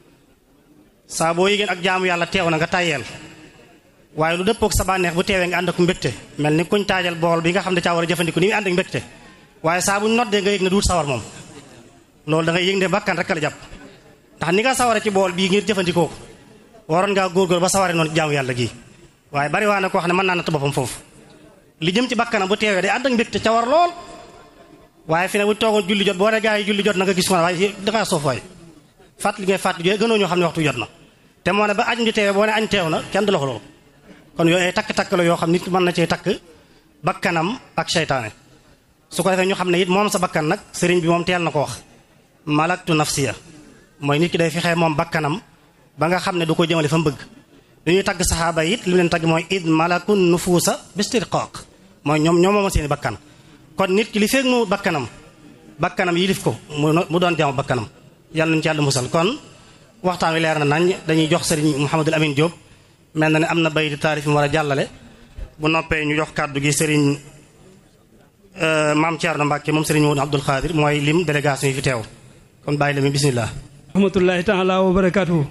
saa boo yëgeen ak jaamu yàlla teew na nga tàyyeel waaye lu dëppook sa bànneex bu teewee nga ànd ak mbégte mel ni kuñ taajal bool bi nga xam ne caa war a jëfandiku ni muy ànd ak mbégte waaye saa buñ noddee nga yëg ne duut sawar moom loolu da ngay yëg ne bakkan rek la jàpp ndax ni nga saware ci bool bii ngir jëfandikoo ko waroon ngaa góorgóor ba saware noonu jaamu yàlla gii waaye bari waa na koo xam ne mën naa natt boppam foofu li jëm ci bakkanam bu teewee day ànd ak mbégte ca war lool waaye fi ne bu toogoon julli jot boo ne gaa yi julli jot na nga gis ko waaye dangaa soof waay fàtt li ngay fàtt jo gënoo ñoo xam ne waxtu jot na te moo ne ba añ di teewee boo ne añ teew na kenn du la ko loolu kon yooyu ay takk-takk la yoo xam nit mën na cee takk bakkanam ak seytaane su ko defee ñu xam ne it moom sa bakkan nag sëriñ bi moom teel na ko wax malaktu nafsiya mooy nit ki day fexee moom bakkanam ba nga xam ne du ko jëmale fa mu bëgg li ñuy tagg saxaaba it li mu leen tagg mooy id malakun nufuusa bistirqaq mooy ñoom ñoom mooma seeni bakkan kon nit ki li feeg mu bakkanam bakkanam yilif ko mu doon jaamu bakkanam yàlla nañu ci yàlla musal kon waxtaan wi leer na nañ dañuy jox sëriñ Mouhamadul Amin Diop mel na ne am na bay di taarif mu war a jàllale bu noppee ñu jox kàddu gi sëriñ maam Thierno Mbacke moom sëriñ Mouhamadou Abdoul Khadir mooy lim délégation yi fi teew kon bàyyi la mi bismillah rahmatullahi taala wa barakaatuhu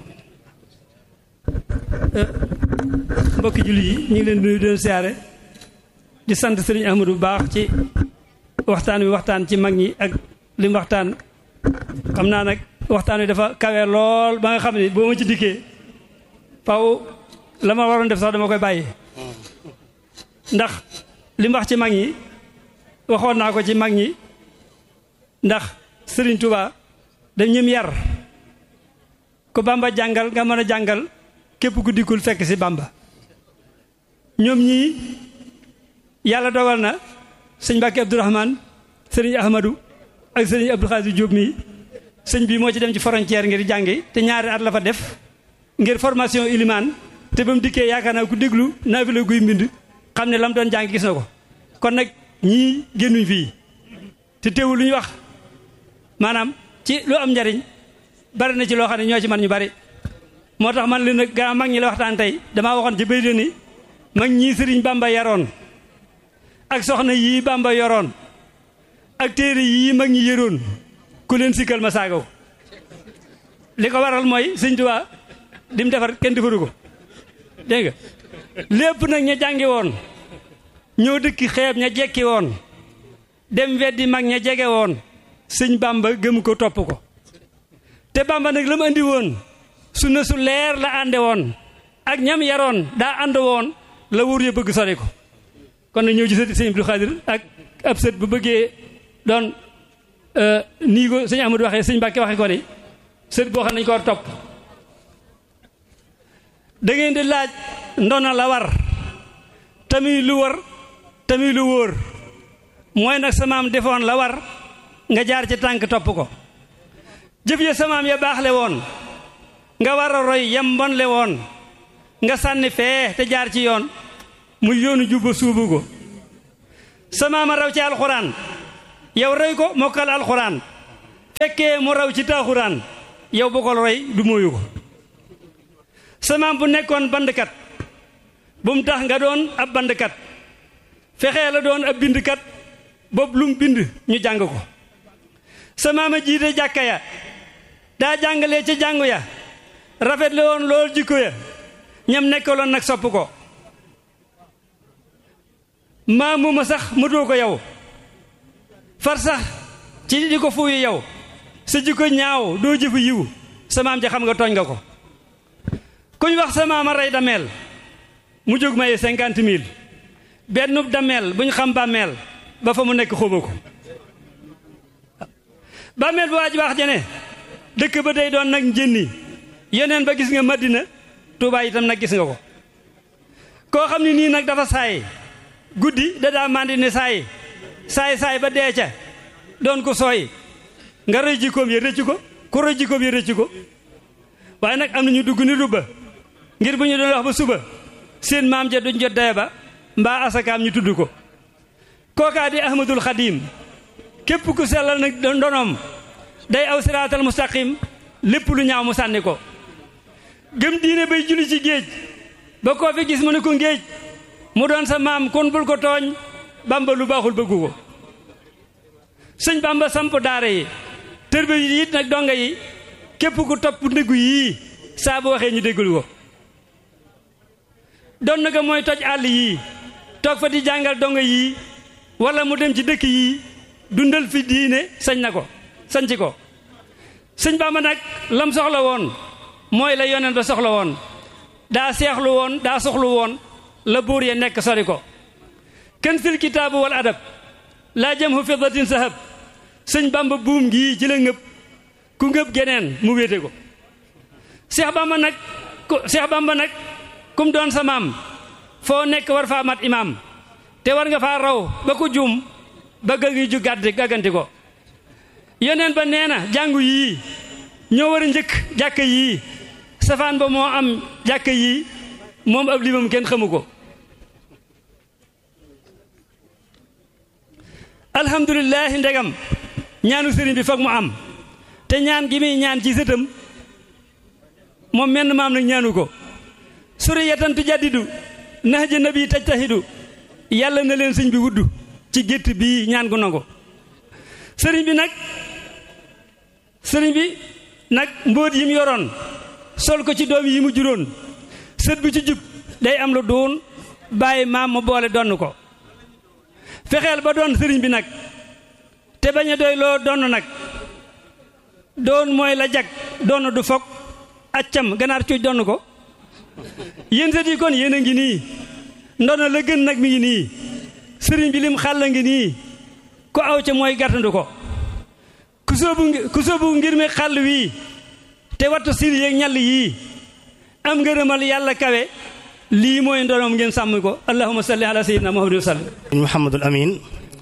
mbokki julli yi ñu ngi leen nuyu doon siyaare di sant sëriñ Ahmadou bu baax ci waxtaan wi waxtaan ci mag ñi ak li mu waxtaan xam naa nag waxtaan wi dafa kawe lool ba nga xam ne boo ma ci dikkee faw la ma waroon def sax dama koy bàyyi ndax li mu wax ci mag ñi waxoon naa ko ci mag ñi ndax sëriñ Touba dañ ñëm yar ko Bamba jàngal nga mën a jàngal képp ku dikkul fekk ci Bamba ñoom ñii yàlla dogal na sëñ Mbàkke Abdourahman sëriñ Ahmadou ak sëriñ Abdou Khadir Diop mii sëñ bi moo ci dem ci frontière ngir jàngi te ñaari at la fa def ngir formation ilimaan te ba mu dikkee yaakaar naa ku déglu naa fi la guy mbind xam ne la mu doon jàng gis na ko kon nag ñii génnuñ fii te teewul lu ñu wax maanaam ci lu am njariñ bari na ci loo xam ne ñoo ci man ñu bari moo tax man li nag gaa mag ñi la waxtaan tey damaa waxoon ci béy ni mag ñii sëriñ Bamba yaroon ak soxna yii Bamba yoroon ak téere yii mag ñi yëroon ku leen sikkal ma saagaw li ko waral mooy sëñ Tuubaa di mu defar kenn defaru ko dégg nga lépp nag ña jàngi woon ñoo dëkki xeeb ña jekki woon dem weddi mag ña jege woon sëñ Bamba gëm ko topp ko te Bamba nag la mu andi woon sunna su leer la ànde woon ak ñam yaroon daa ànd woon la wóor ya bëgg sori ko kon nag ñëw ci sëñ Abdou Khadir ak ab sët bu bëggee doon nii ko sëñ Amadou waxee sëñ Mbàkke waxee ko ni sët boo xam ne nañu ko war topp da ngeen di laaj ndona la war tamit lu war tamit lu wóor mooy nag samaam defoon la war nga jaar ci tànk topp ko jëf ya samaam ya baaxle woon nga war a roy yam bonle woon nga sànni fee te jaar ci yoon mu yoonu jubba suubu ko samaama raw ci alxuraan yow roy ko mokkal alxuraan fekkee mu raw ci taaxuraan yow bu ko roy du mooyu ko sa maam bu nekkoon bandkat bu mu tax nga doon ab bandkat fexee la doon ab bindkat boobu lu mu bind ñu jàng ko sa maam a jiite jàkka ya daa jàngalee ca jàngu ya rafet la woon lool jikko ya ñam nekkaloon nag sopp ko maamu ma sax mëtoo ko yow far sax ci di ko fuuyu yow sa jikko ñaaw doo jëfu yiw sa maam ja xam nga tooñ nga ko kuñ wax sa maam a rey dameel mu jóg maye cinquante mille benn dameel bu ñu xam bàmmeel ba fa mu nekk xóoba ko bàmmeel bu waa ji wax jane dëkk ba day doon nag njënni yeneen ba gis nga Madina Tuubaa itam nag gis nga ko koo xam ne nii nag dafa saay guddi da daa mandi ne saay saay saay ba dee ca doon ko sooy nga rëy jikkoom ya rëcc ko ku rëy jikkoom ya rëcc ko waaye nag am na ñu dugg ni rubba ngir bu ñu doon wax ba suba seen maam ja duñ jot daya ba mbaa asakaam ñu tudd ko kookaa di ahmadul xadim képp ku sellal nag ndonoom day aw siraatal mustaqim lépp lu ñaaw mu sànni ko gëm diine bay julli ci géej ba koo fi gis mu ne ko ngéej mu doon sa maam kon bul ko tooñ bamba lu baaxul bëggu ko sëñ bamba samp daara yi tërbe yi it nag donga yi képp ku topp ndëggu yii saa bu waxee ñu déggul ko doon na ko mooy toj àll yii toog fa di jàngal donga yii wala mu dem ci dëkk yii dundal fi diine sañ na ko sañci ko sëñ bamba nag lam soxla woon mooy la yonent ba soxla woon daa seexlu woon daa soxlu woon la buur ya nekk sori ko kenn fil kitaabu wal adab laa jëm hu fiddatin sahab sëñ bamba buum gii ci la ngëb ku ngëb geneen mu wéete ko seex bamba nag ku seex bamba nag kum doon sa maam foo nekk war faa mat imaam te war nga faa raw ba ku juum ba gëgi ju gàdd gàgganti ko yoneen ba nee na jàngu yii ñoo war a njëkk jàkka yii safaan ba moo am jàkka yii moom ab limam kenn xamu ko alhamdulilahi ndegam ñaanu sëriñ bi foog mu am te ñaan gi muy ñaan ci sëtam moom menn maam nag ñaanu ko suriyatan tujaddidu nahja nabi tajtahidu yàlla na leen sëñ bi wudd ci gétt bii ñaan gu nangu sëriñ bi nag sëriñ bi nag mbóot yi mu yoroon sol ko ci doom yi mu juróon sët bu ci jub day am lu duun bàyyi maam mu boole donn ko fexeel ba doon sëriñ bi nag te bañ a doy loo donn nag doon mooy la jag donn du fokk accam ganaar cuuj donn ko yéen sët yi kon yéen a ngi nii ndono la gën nag mi ngi nii sëriñ bi lim xàll ngi nii ku aw ca mooy gàttandu ko ku soobu ku soobu ngir mi xàll wii te wattu sil yeeg ñall yii am ngërëmal yàlla kawe lii mooy ndonoom ngeen sàmm ko allahumma salli ala sayyidina muhammad wa sallam Muhammadul Amin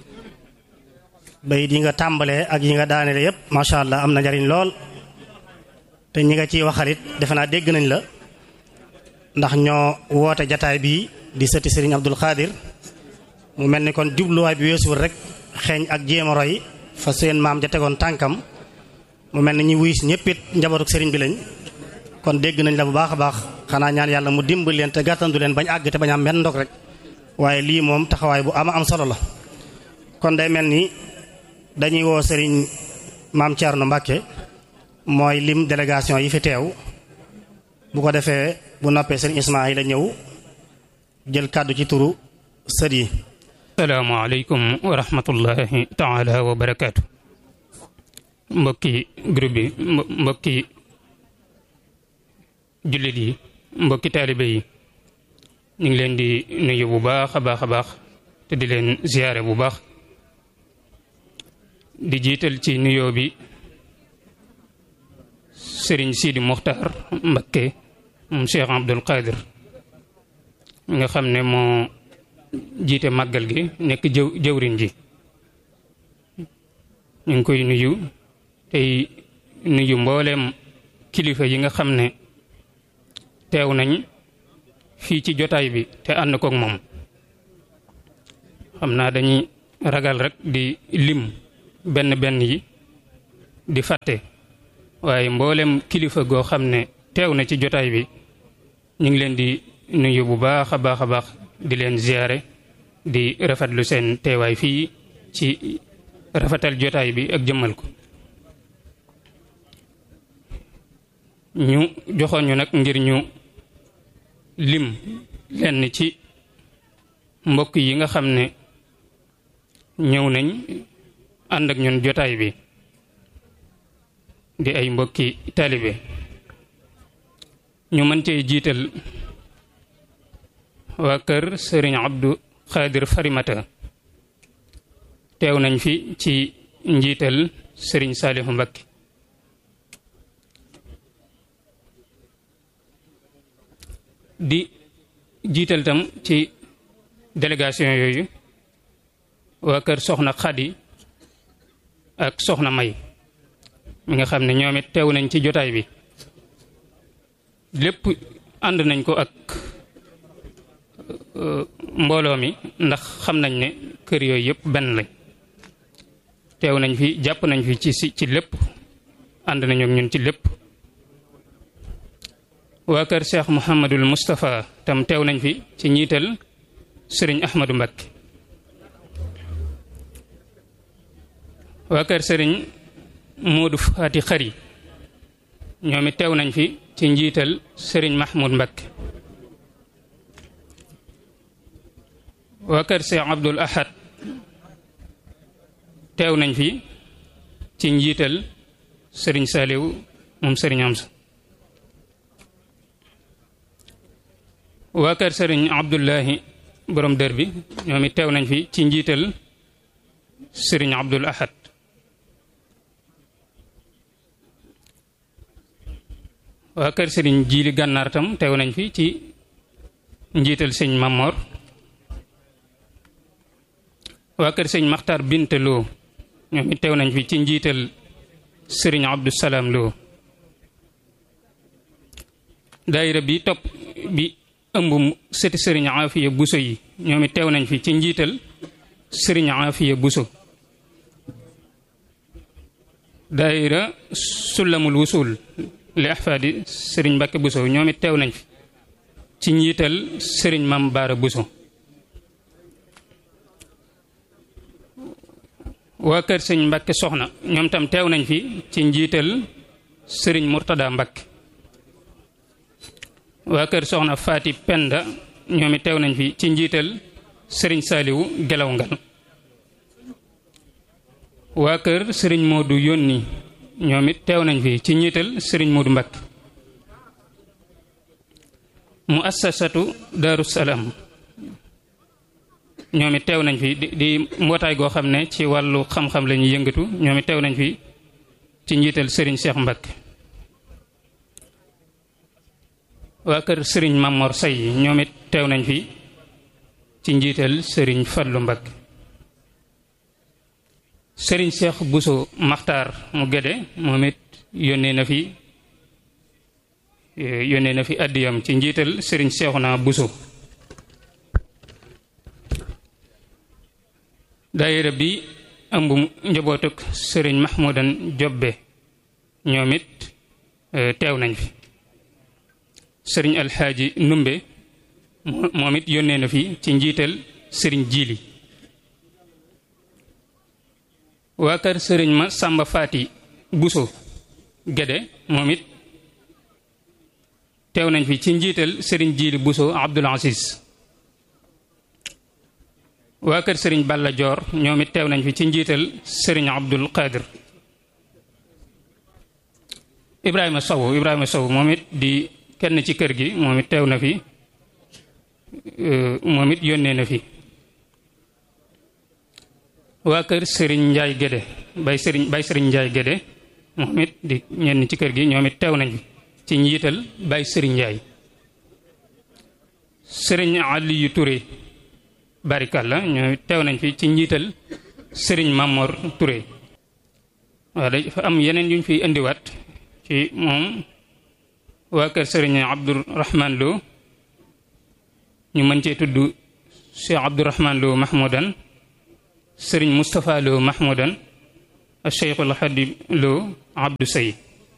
bayit yi nga tàmbalee ak yi nga daanele yépp macha allah am na njariñ lool te ñi nga ciy waxalit defe naa dégg nañ la ndax ñoo woote jataay bii di sëti Serigne Abdul Xaadir mu mel ni kon jubluwaay bi weesuwul rek xeeñ ak jéem a roy fa seen maam ja tegoon tànkam mu mel ni ñi wuy si ñëpp it njabootuk sëriñ bi lañ kon dégg nañ la bu baax a baax xanaa ñaan yàlla mu dimbal leen te gàttandu leen bañ àgg te bañ am benn ndog rek waaye lii moom taxawaay bu ama am solo la kon day mel ni dañuy woo sëriñ maam Thierno Mbacke mooy lim délégation yi fi teew bu ko defee bu noppee sëriñ Ismaïla ñëw jël kàddu ci turu sët yi salaamaaleykum wa rahmatullahi taala wa barakaatu mbokki groupe bi mbokki jullit yi mbokki taalibe yi ñu ngi leen di nuyu bu baax a baax a baax te di leen ziyaare bu baax di jiital ci nuyoo bi sëriñ Sidi Muxtaar Mbakke moom Cheikh Abdul Qadir nga xam ne moo jiite màggal gi nekk jëw jëwriñ ji ñu ngi koy nuyu tey nuyu mbooleem kilifa yi nga xam ne teew nañ fii ci jotaay bi te ànd kook moom xam naa dañuy ragal rek di lim benn benn yi di fàtte waaye mboolem kilifa goo xam ne teew na ci jotaay bi ñu ngi leen di nuyu bu baax a baax a baax di leen ziyaare di rafetlu seen teewaay fii ci rafetal jotaay bi ak jëmmal ko ñu joxoon ñu nag ngir ñu lim lenn ci mbokk yi nga xam ne ñëw nañ ànd ak ñun jotaay bi di ay mbokki taalibe ñu mën cee jiital waa kër sëriñ Abdou Khadir Farimata teew nañ fi ci njiital sëriñ Saalihu Mbakke di jiital tam ci délégation yooyu waa kër soxna Xadi ak soxna May mi nga xam ne ñoom it teew nañ ci jotaay bi lépp ànd nañ ko ak mbooloo mi ndax xam nañ ne kër yooyu yëpp benn lañ teew nañ fi jàpp nañ fi ci ci lépp ànd nañu ak ñun ci lépp waa kër Cheikh Mouhamadul Moustapha tam teew nañ fi ci njiital sëriñ Ahmadou Mbakke waa kër sëriñ Modou Fati Xari ñoom it teew nañ fi ci njiital sëriñ Mahmoud Mbakke waa kër Cheikh Abdoul Ahad teew nañ fi ci njiital sëriñ Saliw moom sëriñ Amsa waa kër sëriñ Abdullahi borom dër bi ñoom it teew nañ fi ci njiital sëriñ Abdul Ahad waa kër sëriñ Jiili Gànnaar tam teew nañ fi ci njiital sëñ Mamor waa kër sëñ Maxtar Binte Lo ñoom it teew nañ fi ci njiital sëriñ Abdou Salaam Lo daayira bi topp bi ëmb sëti sëriñ Afiya Buso yi ñoom it teew nañ fi ci njiital sëriñ Afiya Buso daayira Sulamul Wusul li ahfaadi sëriñ Mbàkke Buso ñoom it teew nañ fi ci njiital sëriñ Mam Baara Buso waa kër sëñ Mbàkke soxna ñoom tam teew nañ fi ci njiital sëriñ Murtada Mbàkke waa kër soxna Faati Penda ñoom it teew nañ fi ci njiital sëriñ Saaliwu Gelaw Ngal waa kër sëriñ Moodu Yónni ñoom it teew nañ fi ci njiital sëriñ Moodu Mbàkke mu assasatu Daaru Salaam ñoom it teew nañ fi di di mbootaay goo xam ne ci wàllu xam-xam la ñuy yëngatu ñoom it teew nañ fi ci njiital sëriñ Cheikh Mbacke waa kër sëriñ Mamor Say ñoom it teew nañ fi ci njiital sëriñ Fallu Mbacke sëriñ Cheikh Bousso Maxtaar mu Gédé moom it yónnee na fi yónnee na fi addiyam ci njiital sëriñ Cheikhouna Bousso daayira bi ëmb njabootuk sëriñ Mahmoudan Jobbe ñoom it teew nañ fi sëriñ Alxaaji Numbe moom it yónnee na fi ci njiital sëriñ Jiili waa kër sëriñ ma Sàmba Faati Buso Gede moom it teew nañ fi ci njiital sëriñ Jiili Buso Abdul Aziz waa kër sëriñ Balla Joor ñoom it teew nañ fi ci njiital sëriñ Abdul Qadir Ibrahima Sow Ibrahima Sow moom it di kenn ci kër gi moom it teew na fi moom it yónnee na fi waa kër sëriñ Njaay Gédé bay sëriñ bay sëriñ Njaay Gédé moom it di ñenn ci kër gi ñoom it teew nañ fi ci njiital bay sëriñ Njaay sëriñ Aliyu Touré barikalla ñoo teew nañ fi ci njiital sëriñ Mamor Touré waaw dafa am yeneen yuñ fiy indiwaat ci moom waa kër sëriñ Abdourahman Lo ñu mën cee tudd Cheikh Abdourahman Lo Mahmoudan sëriñ Moustapha Lo Mahmoudan Cheikhul Xadim Lo Abdou Sey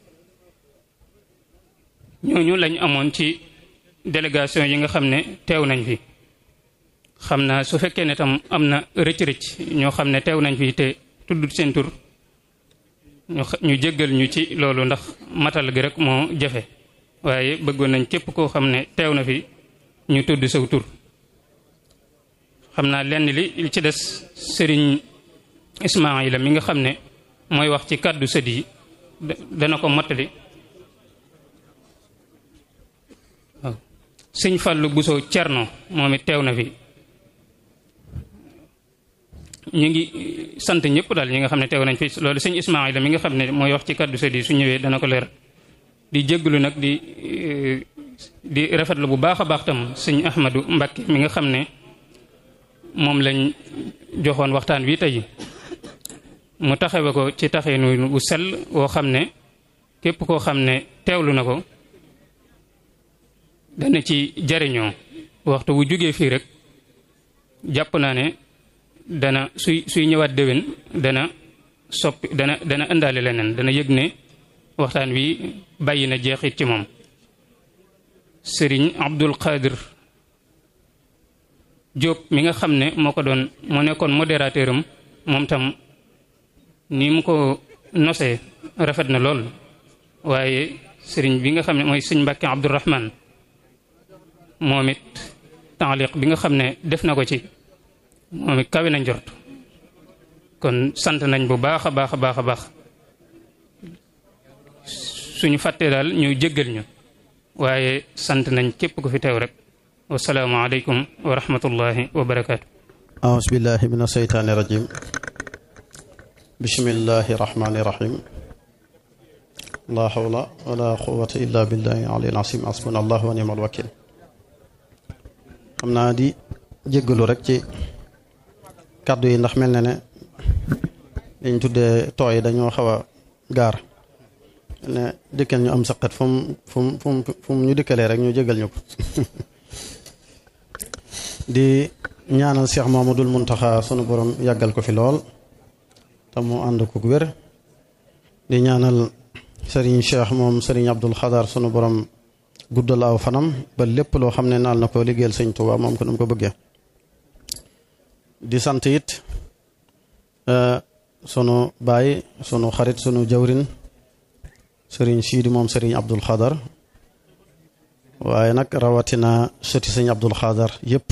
ñooñu lañ amoon ci délégation yi nga xam ne teew nañ fi xam naa su fekkee ne tam am na rëcc-rëcc ñoo xam ne teew nañ fi te tudd seen tur ñu ñu jéggal ñu ci loolu ndax matal gi rek moo jafe waaye bëggoon nañ képp koo xam ne teew na fi ñu tudd saw tur xam naa lenn li li ci des sëriñ Ismaayila mi nga xam ne mooy wax ci kàddu sët yi dana ko mottali waaw sëñ Fàllu Buso Cerno moom it teew na fi ñu ngi sant ñëpp daal ñi nga xam ne teew nañ fi loolu sëñ Ismaayila mi nga xam ne mooy wax ci kàddu sët yi su ñëwee dana ko leer di jégglu nag di di rafetlu bu baax a baax tam sëñ Ahmadu Mbàkke mi nga xam ne moom lañ joxoon waxtaan wi tey mu taxawe ko ci taxinu bu sell woo xam ne képp koo xam ne teewlu na ko dana ci jariñoo waxtu bu jógee fii rek jàpp naa ne dana suy suy ñëwaat déwén dana soppi dana dana indaale leneen dana yëg ne waxtaan wi bàyyi na jeexit ci moom sëriñ Abdul Qadir Diop mi nga xam ne moo ko doon moo nekkoon modérateur am moom tam ni mu ko nosee rafet na lool waaye sëriñ bi nga xam ne mooy sëñ Mbàkke Abdourahman moom it taaliq bi nga xam ne def na ko ci moom it kawe na njort kon sant nañ bu baax a baax a baax a baax suñu fàttee daal ñu jéggal ñu waaye sant nañ képp ku fi teew rek wasalaamu aleykum wa rahmatullahi wa barakaatu أعوذ بالله من الشيطان الرجيم بسم الله الرحمن الرحيم لا حول ولا قوة إلا بالله العلي العظيم حسبنا الله ونعم الوكيل xam naa di jéggalu rek ci kàddu yi ndax mel na ne liñ tuddee tooy dañoo xaw a gaar ne dëkkal ñu am saqat fu mu fu mu fu mu fu mu ñu dëkkalee rek ñu jéggal ñu ko di ñaanal Cheikh Mamadul Muntaxa sunu borom yàggal ko fi lool te mu ànd ko wér di ñaanal Serigne Cheikh moom Serigne Abdul Xadar sunu borom guddal aw fanam ba lépp loo xam ne naal na ko liggéeyal sëñ Tuubaa moom ko nu mu ko bëggee di sant it sunu baay sunu xarit sunu jawrin Serigne Siidi moom Serigne Abdul Xadar waaye nag rawatina sëti sëñ Abdul Xadar yépp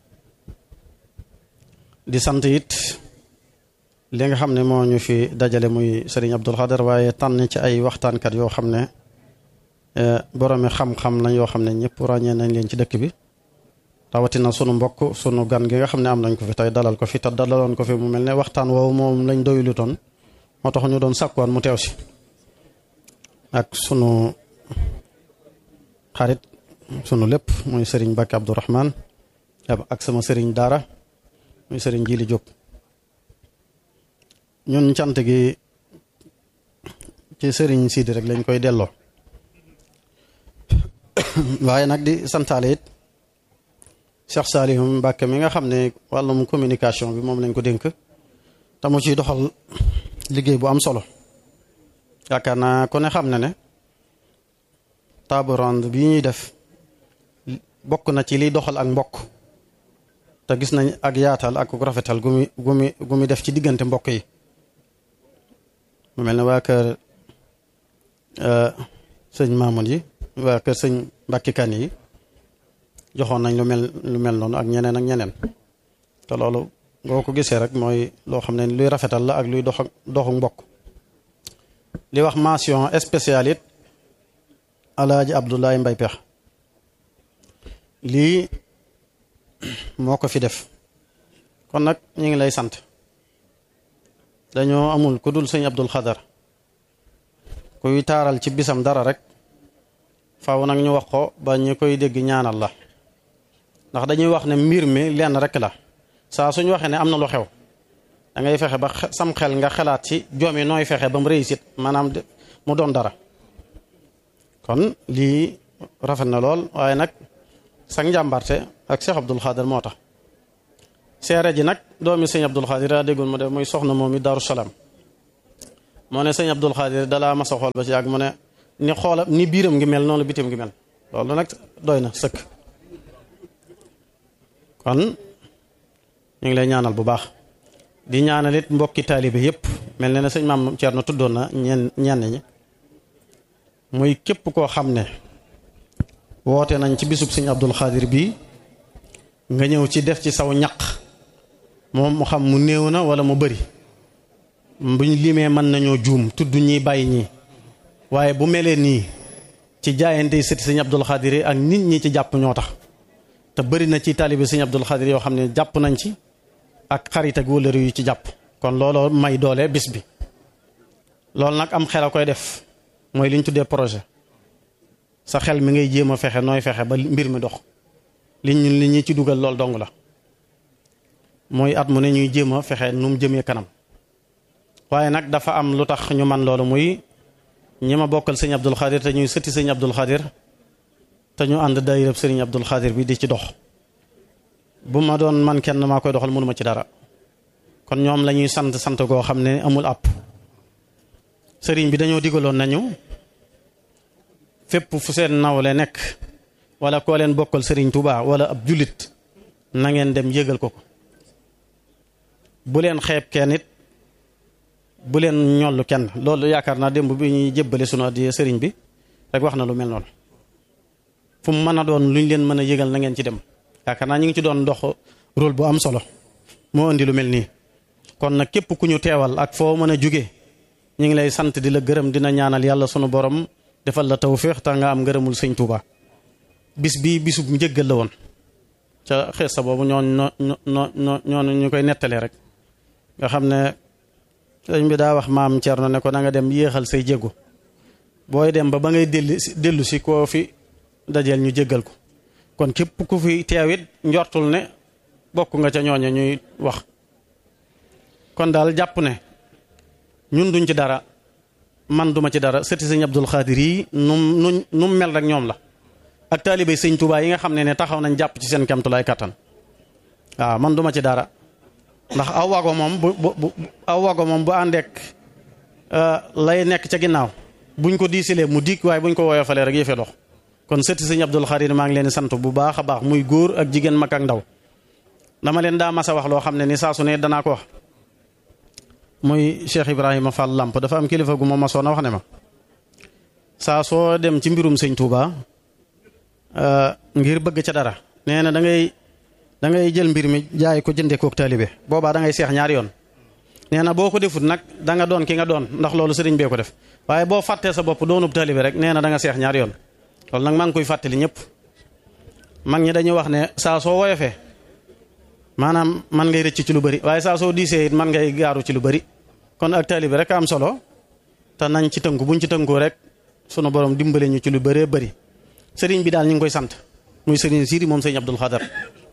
di sant it li nga xam ne moo ñu fi dajale muy Serigne Abdul Xadar waaye tànn ci ay waxtaankat yoo xam ne boroomi xam-xam lañ yoo xam ne ñëpp ràññee nañ leen ci dëkk bi rawatina sunu mbokk sunu gan gi nga xam ne am nañ ko fi tey dalal ko fi te dalaloon ko fi mu mel ne waxtaan woowu moom lañ doylu toon moo tax ñu doon sàkkuwaan mu teew si ak sunu xarit sunu lépp muy Serigne Bakki Abdourahman ak sama Serigne Daara muy Serigne Jili Diop ñun cant gi ci Serigne Sidi rek lañ koy delloo waaye nag di santaale it Cheikh Saliou Mbacke mi nga xam ne wàllum communication bi moom lañ ko dénk te mu ciy doxal liggéey bu am solo yaakaar naa ku ne xam na ne table ronde bi ñuy def bokk na ci liy doxal ak mbokk te gis nañ ak yaatal ak rafetal gu muy gu muy gu muy def ci diggante mbokk yi mu mel ne waa kër sëñ Mamoun yi waa kër sëñ Mbàkke Kan yi joxoon nañ lu mel lu mel noonu ak ñeneen ak ñeneen te loolu boo ko gisee rek mooy loo xam ne luy rafetal la ak luy dox doxu mbokk li wax mention spéciale it alaaji Abdoulaye Mbay Pex lii moo ko fi def kon nag ñu ngi lay sant dañoo amul ku dul sëñ Abdul Xadar kuy taaral ci bisam dara rek faaw nag ñu wax ko ba ñu koy dégg ñaanal la ndax dañuy wax ne mbir mi lenn rek la saa suñu waxee ne am na lu xew da ngay fexe ba sam xel nga xalaat ci joom yi nooy fexe ba mu réussite maanaam mu doon dara kon lii rafet na lool waaye nag sa njàmbarte ak Cheikh Abdul Xaadir moo tax seere ji nag doomi sëñ Abdul Xaadir daa déggoon mu def muy soxna moom mi Daaru Salaam moo ne sëñ Abdul Xaadir dalaa mas a xool ba ci yàgg mu ne ni xoola ni biiram ngi mel noonu bitim ngi mel loolu nag doy na sëkk kon ñu ngi lay ñaanal bu baax di ñaanal it mbokki taalibe yépp mel na ne sëñ maam Thierno tuddoon na ñenn ñenn ñi muy képp koo xam ne woote nañ ci bisub sëñ Abdul Xaadir bii nga ñëw ci def ci saw ñaq moom mu xam mu néew na wala mu bëri buñ limee mën nañoo juum tudd ñi bàyyi ñii waaye bu melee nii ci jaayante yi sëti sëñ Abdul Xaadir yi ak nit ñi ci jàpp ñoo tax te bëri na ci taalibe sëñ Abdul Xaadir yoo xam ne jàpp nañ ci ak xarit ak wëllëri yu ci jàpp kon looloo may doole bis bi loolu nag am xel a koy def mooy li ñu tuddee projet sa xel mi ngay jéem a fexe nooy fexe ba mbir mi dox li ñu li ñi ci dugal lool dong la mooy at mu ne ñuy jéem a fexe nu mu jëmee kanam waaye nag dafa am lu tax ñu man loolu muy ñi ma bokkal sëñ Abdul Xaadir te ñuy sëtti sëñ Abdul Xaadir te ñu ànd daayirab sëriñ Abdul Xaadir bi di ci dox bu ma doon man kenn maa koy doxal mënuma ci dara kon ñoom la ñuy sant sant goo xam ne amul àpp sëriñ bi dañoo digaloon nañu fépp fu seen nawle nekk wala koo leen bokkal sëriñ Touba wala ab jullit na ngeen dem yëgal ko ko bu leen xeeb kenn it bu leen ñollu kenn loolu yaakaar naa démb bi ñuy jébbale sunu addiya sëriñ bi rek wax na lu mel noonu fu mu mën a doon luñ leen mën a yëgal na ngeen ci dem yaakaar naa ñu ngi ci doon dox rôle bu am solo moo indi lu mel nii kon nag képp ku ñu teewal ak foo mën a jóge ñu ngi lay sant di la gërëm dina ñaanal yàlla sunu borom defal la tawféex te nga am ngërëmul sëñ Touba bis bii bisub njëggal la woon ca xees sa boobu ñooñ ñoo ñoo ñoo ñu koy nettalee rek nga xam ne sëñ bi daa wax maam Thierno ne ko na nga dem yéexal say jéego booy dem ba ba ngay dellu dellu si koo fi dajeel ñu jéggal ko kon képp ku fi teewit njortul ne bokk nga ca ñooña ñuy wax kon daal jàpp ne ñun duñ ci dara man duma ci dara sëti sëñ Abdul Xaadir yi num nu nu mel rek ñoom la ak taalibe sëñ Tuubaa yi nga xam ne ne taxaw nañ jàpp ci seen kamtulaay kattan waaw man duma ci dara ndax aw wago moom bu bu aw wago moom bu àndeek lay nekk ca ginnaaw buñ ko diisilee mu dikk waaye buñ ko woyofalee rek yëfe dox kon sëti sëñ Abdul Xaadir maa ngi leen di sant bu baax a baax muy góor ak jigéen mag ak ndaw dama leen daa mas a wax loo xam ne ni saa su ne danaa ko wax muy Cheikh Ibrahima Fall Lamp dafa am kilifa gu ma masoon a wax ne ma saa soo dem ci mbirum sëñ Touba ngir bëgg ca dara nee na da ngay da ngay jël mbir mi jaay ko jëndee kook taalibe boobaa da ngay seex ñaari yoon. nee na boo ko defut nag da nga doon ki nga doon ndax loolu sëriñ bee ko def waaye boo fàttee sa bopp doonub taalibe rek nee na da nga seex ñaari yoon loolu nag maa ngi koy fàttali ñëpp mag ñi dañuy wax ne saa soo woyofee maanaam man ngay rëcc ci lu bari waaye saa soo diisee it man ngay gaaru ci lu bari kon ak taalibe rek am solo te nañ ci tënku buñ ci tënkoo rek sunu borom dimbale ñu ci lu bëree bëri sëriñ bi daal ñu ngi koy sant muy sëriñ Sidi moom sëriñ Abdul Xadar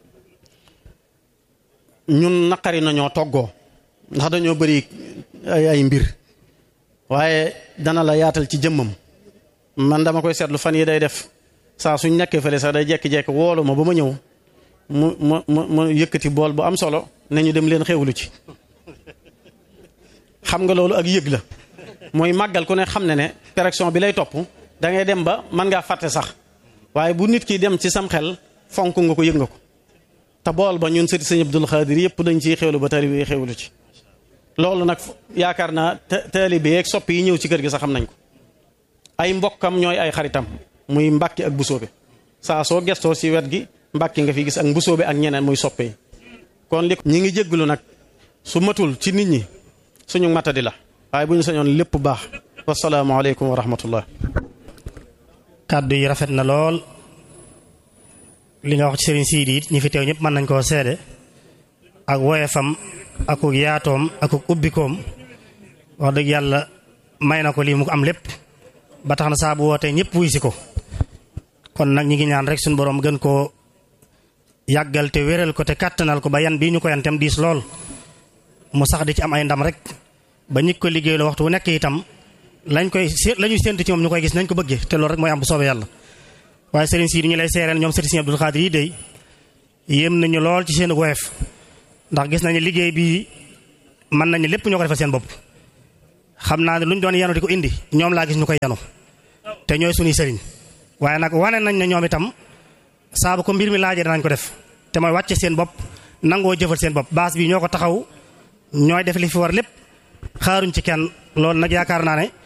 ñun naqari nañoo toggoo ndax dañoo bëri ay ay mbir waaye dana la yaatal ci jëmmam man dama koy seetlu fan yi day def saa suñ nekkee fële sax day jekki-jekki woolu ma ba ma ñëw mu mu mu mu yëkkati bool bu am solo ne ñu dem leen xewlu ci xam nga loolu ak yëg la mooy màggal ku ne xam ne ne correction bi lay topp da ngay dem ba mën ngaa fàtte sax waaye bu nit ki dem ci sam xel fonk nga ko yëg nga ko te bool ba ñun sëti sëñ Abdul Xaadir yëpp dañ ciy xewlu ba taalibe yi xewlu ci loolu nag yaakaar naa taalibe yeeg soppi yi ñëw ci kër gi sax xam nañ ko ay mbokkam ñooy ay xaritam muy mbàkki ak busoobe saa soo gestoo ci wet gi mbàkki nga fi gis ak mbusoobe ak ñeneen muy soppe yi kon li ñi ngi jégglu nag su matul ci nit ñi suñu matadi la waaye bu ñu sañoon lépp baax wasalaamaaleykum wa rahmatullah kàddu yi rafet na lool li nga wax ci sëriñ Sidi it ñi fi teew ñëpp mën nañ koo seede ak woyefam akuk yaatoom akuk ubbikoom wax dëgg yàlla may na ko lii mu ko am lépp ba tax na saa bu wootee ñëpp wuy si ko kon nag ñi ngi ñaan rek suñu borom gën koo yàggal te wéral ko te kàttanal ko ba yan bii ñu ko yan tam diis lool mu sax di ci am ay ndam rek ba ñi ko liggéey la waxtu wu nekk itam lañ koy la ñuy séntu ci moom ñu koy gis nañ ko bëggee te loolu rek mooy am bu soobee yàlla waaye sëriñ si ñu lay seereen ñoom sëriñ Abdul Xaadir yi day yéem nañu lool ci seen woyof ndax gis nañu liggéey bi mën nañu lépp ñoo ko defal seen bopp xam naa ne lu ñu doon yanu di ko indi ñoom laa gis ñu koy yanu te ñooy suñuy sëriñ waaye nag wane nañ ne ñoom itam saabu ko mbir mi laajee danañ ko def te mooy wàcce seen bopp nangoo jëfal seen bopp baas bi ñoo ko taxaw ñooy def li fi war lépp xaaruñ ci kenn loolu nag yaakaar naa ne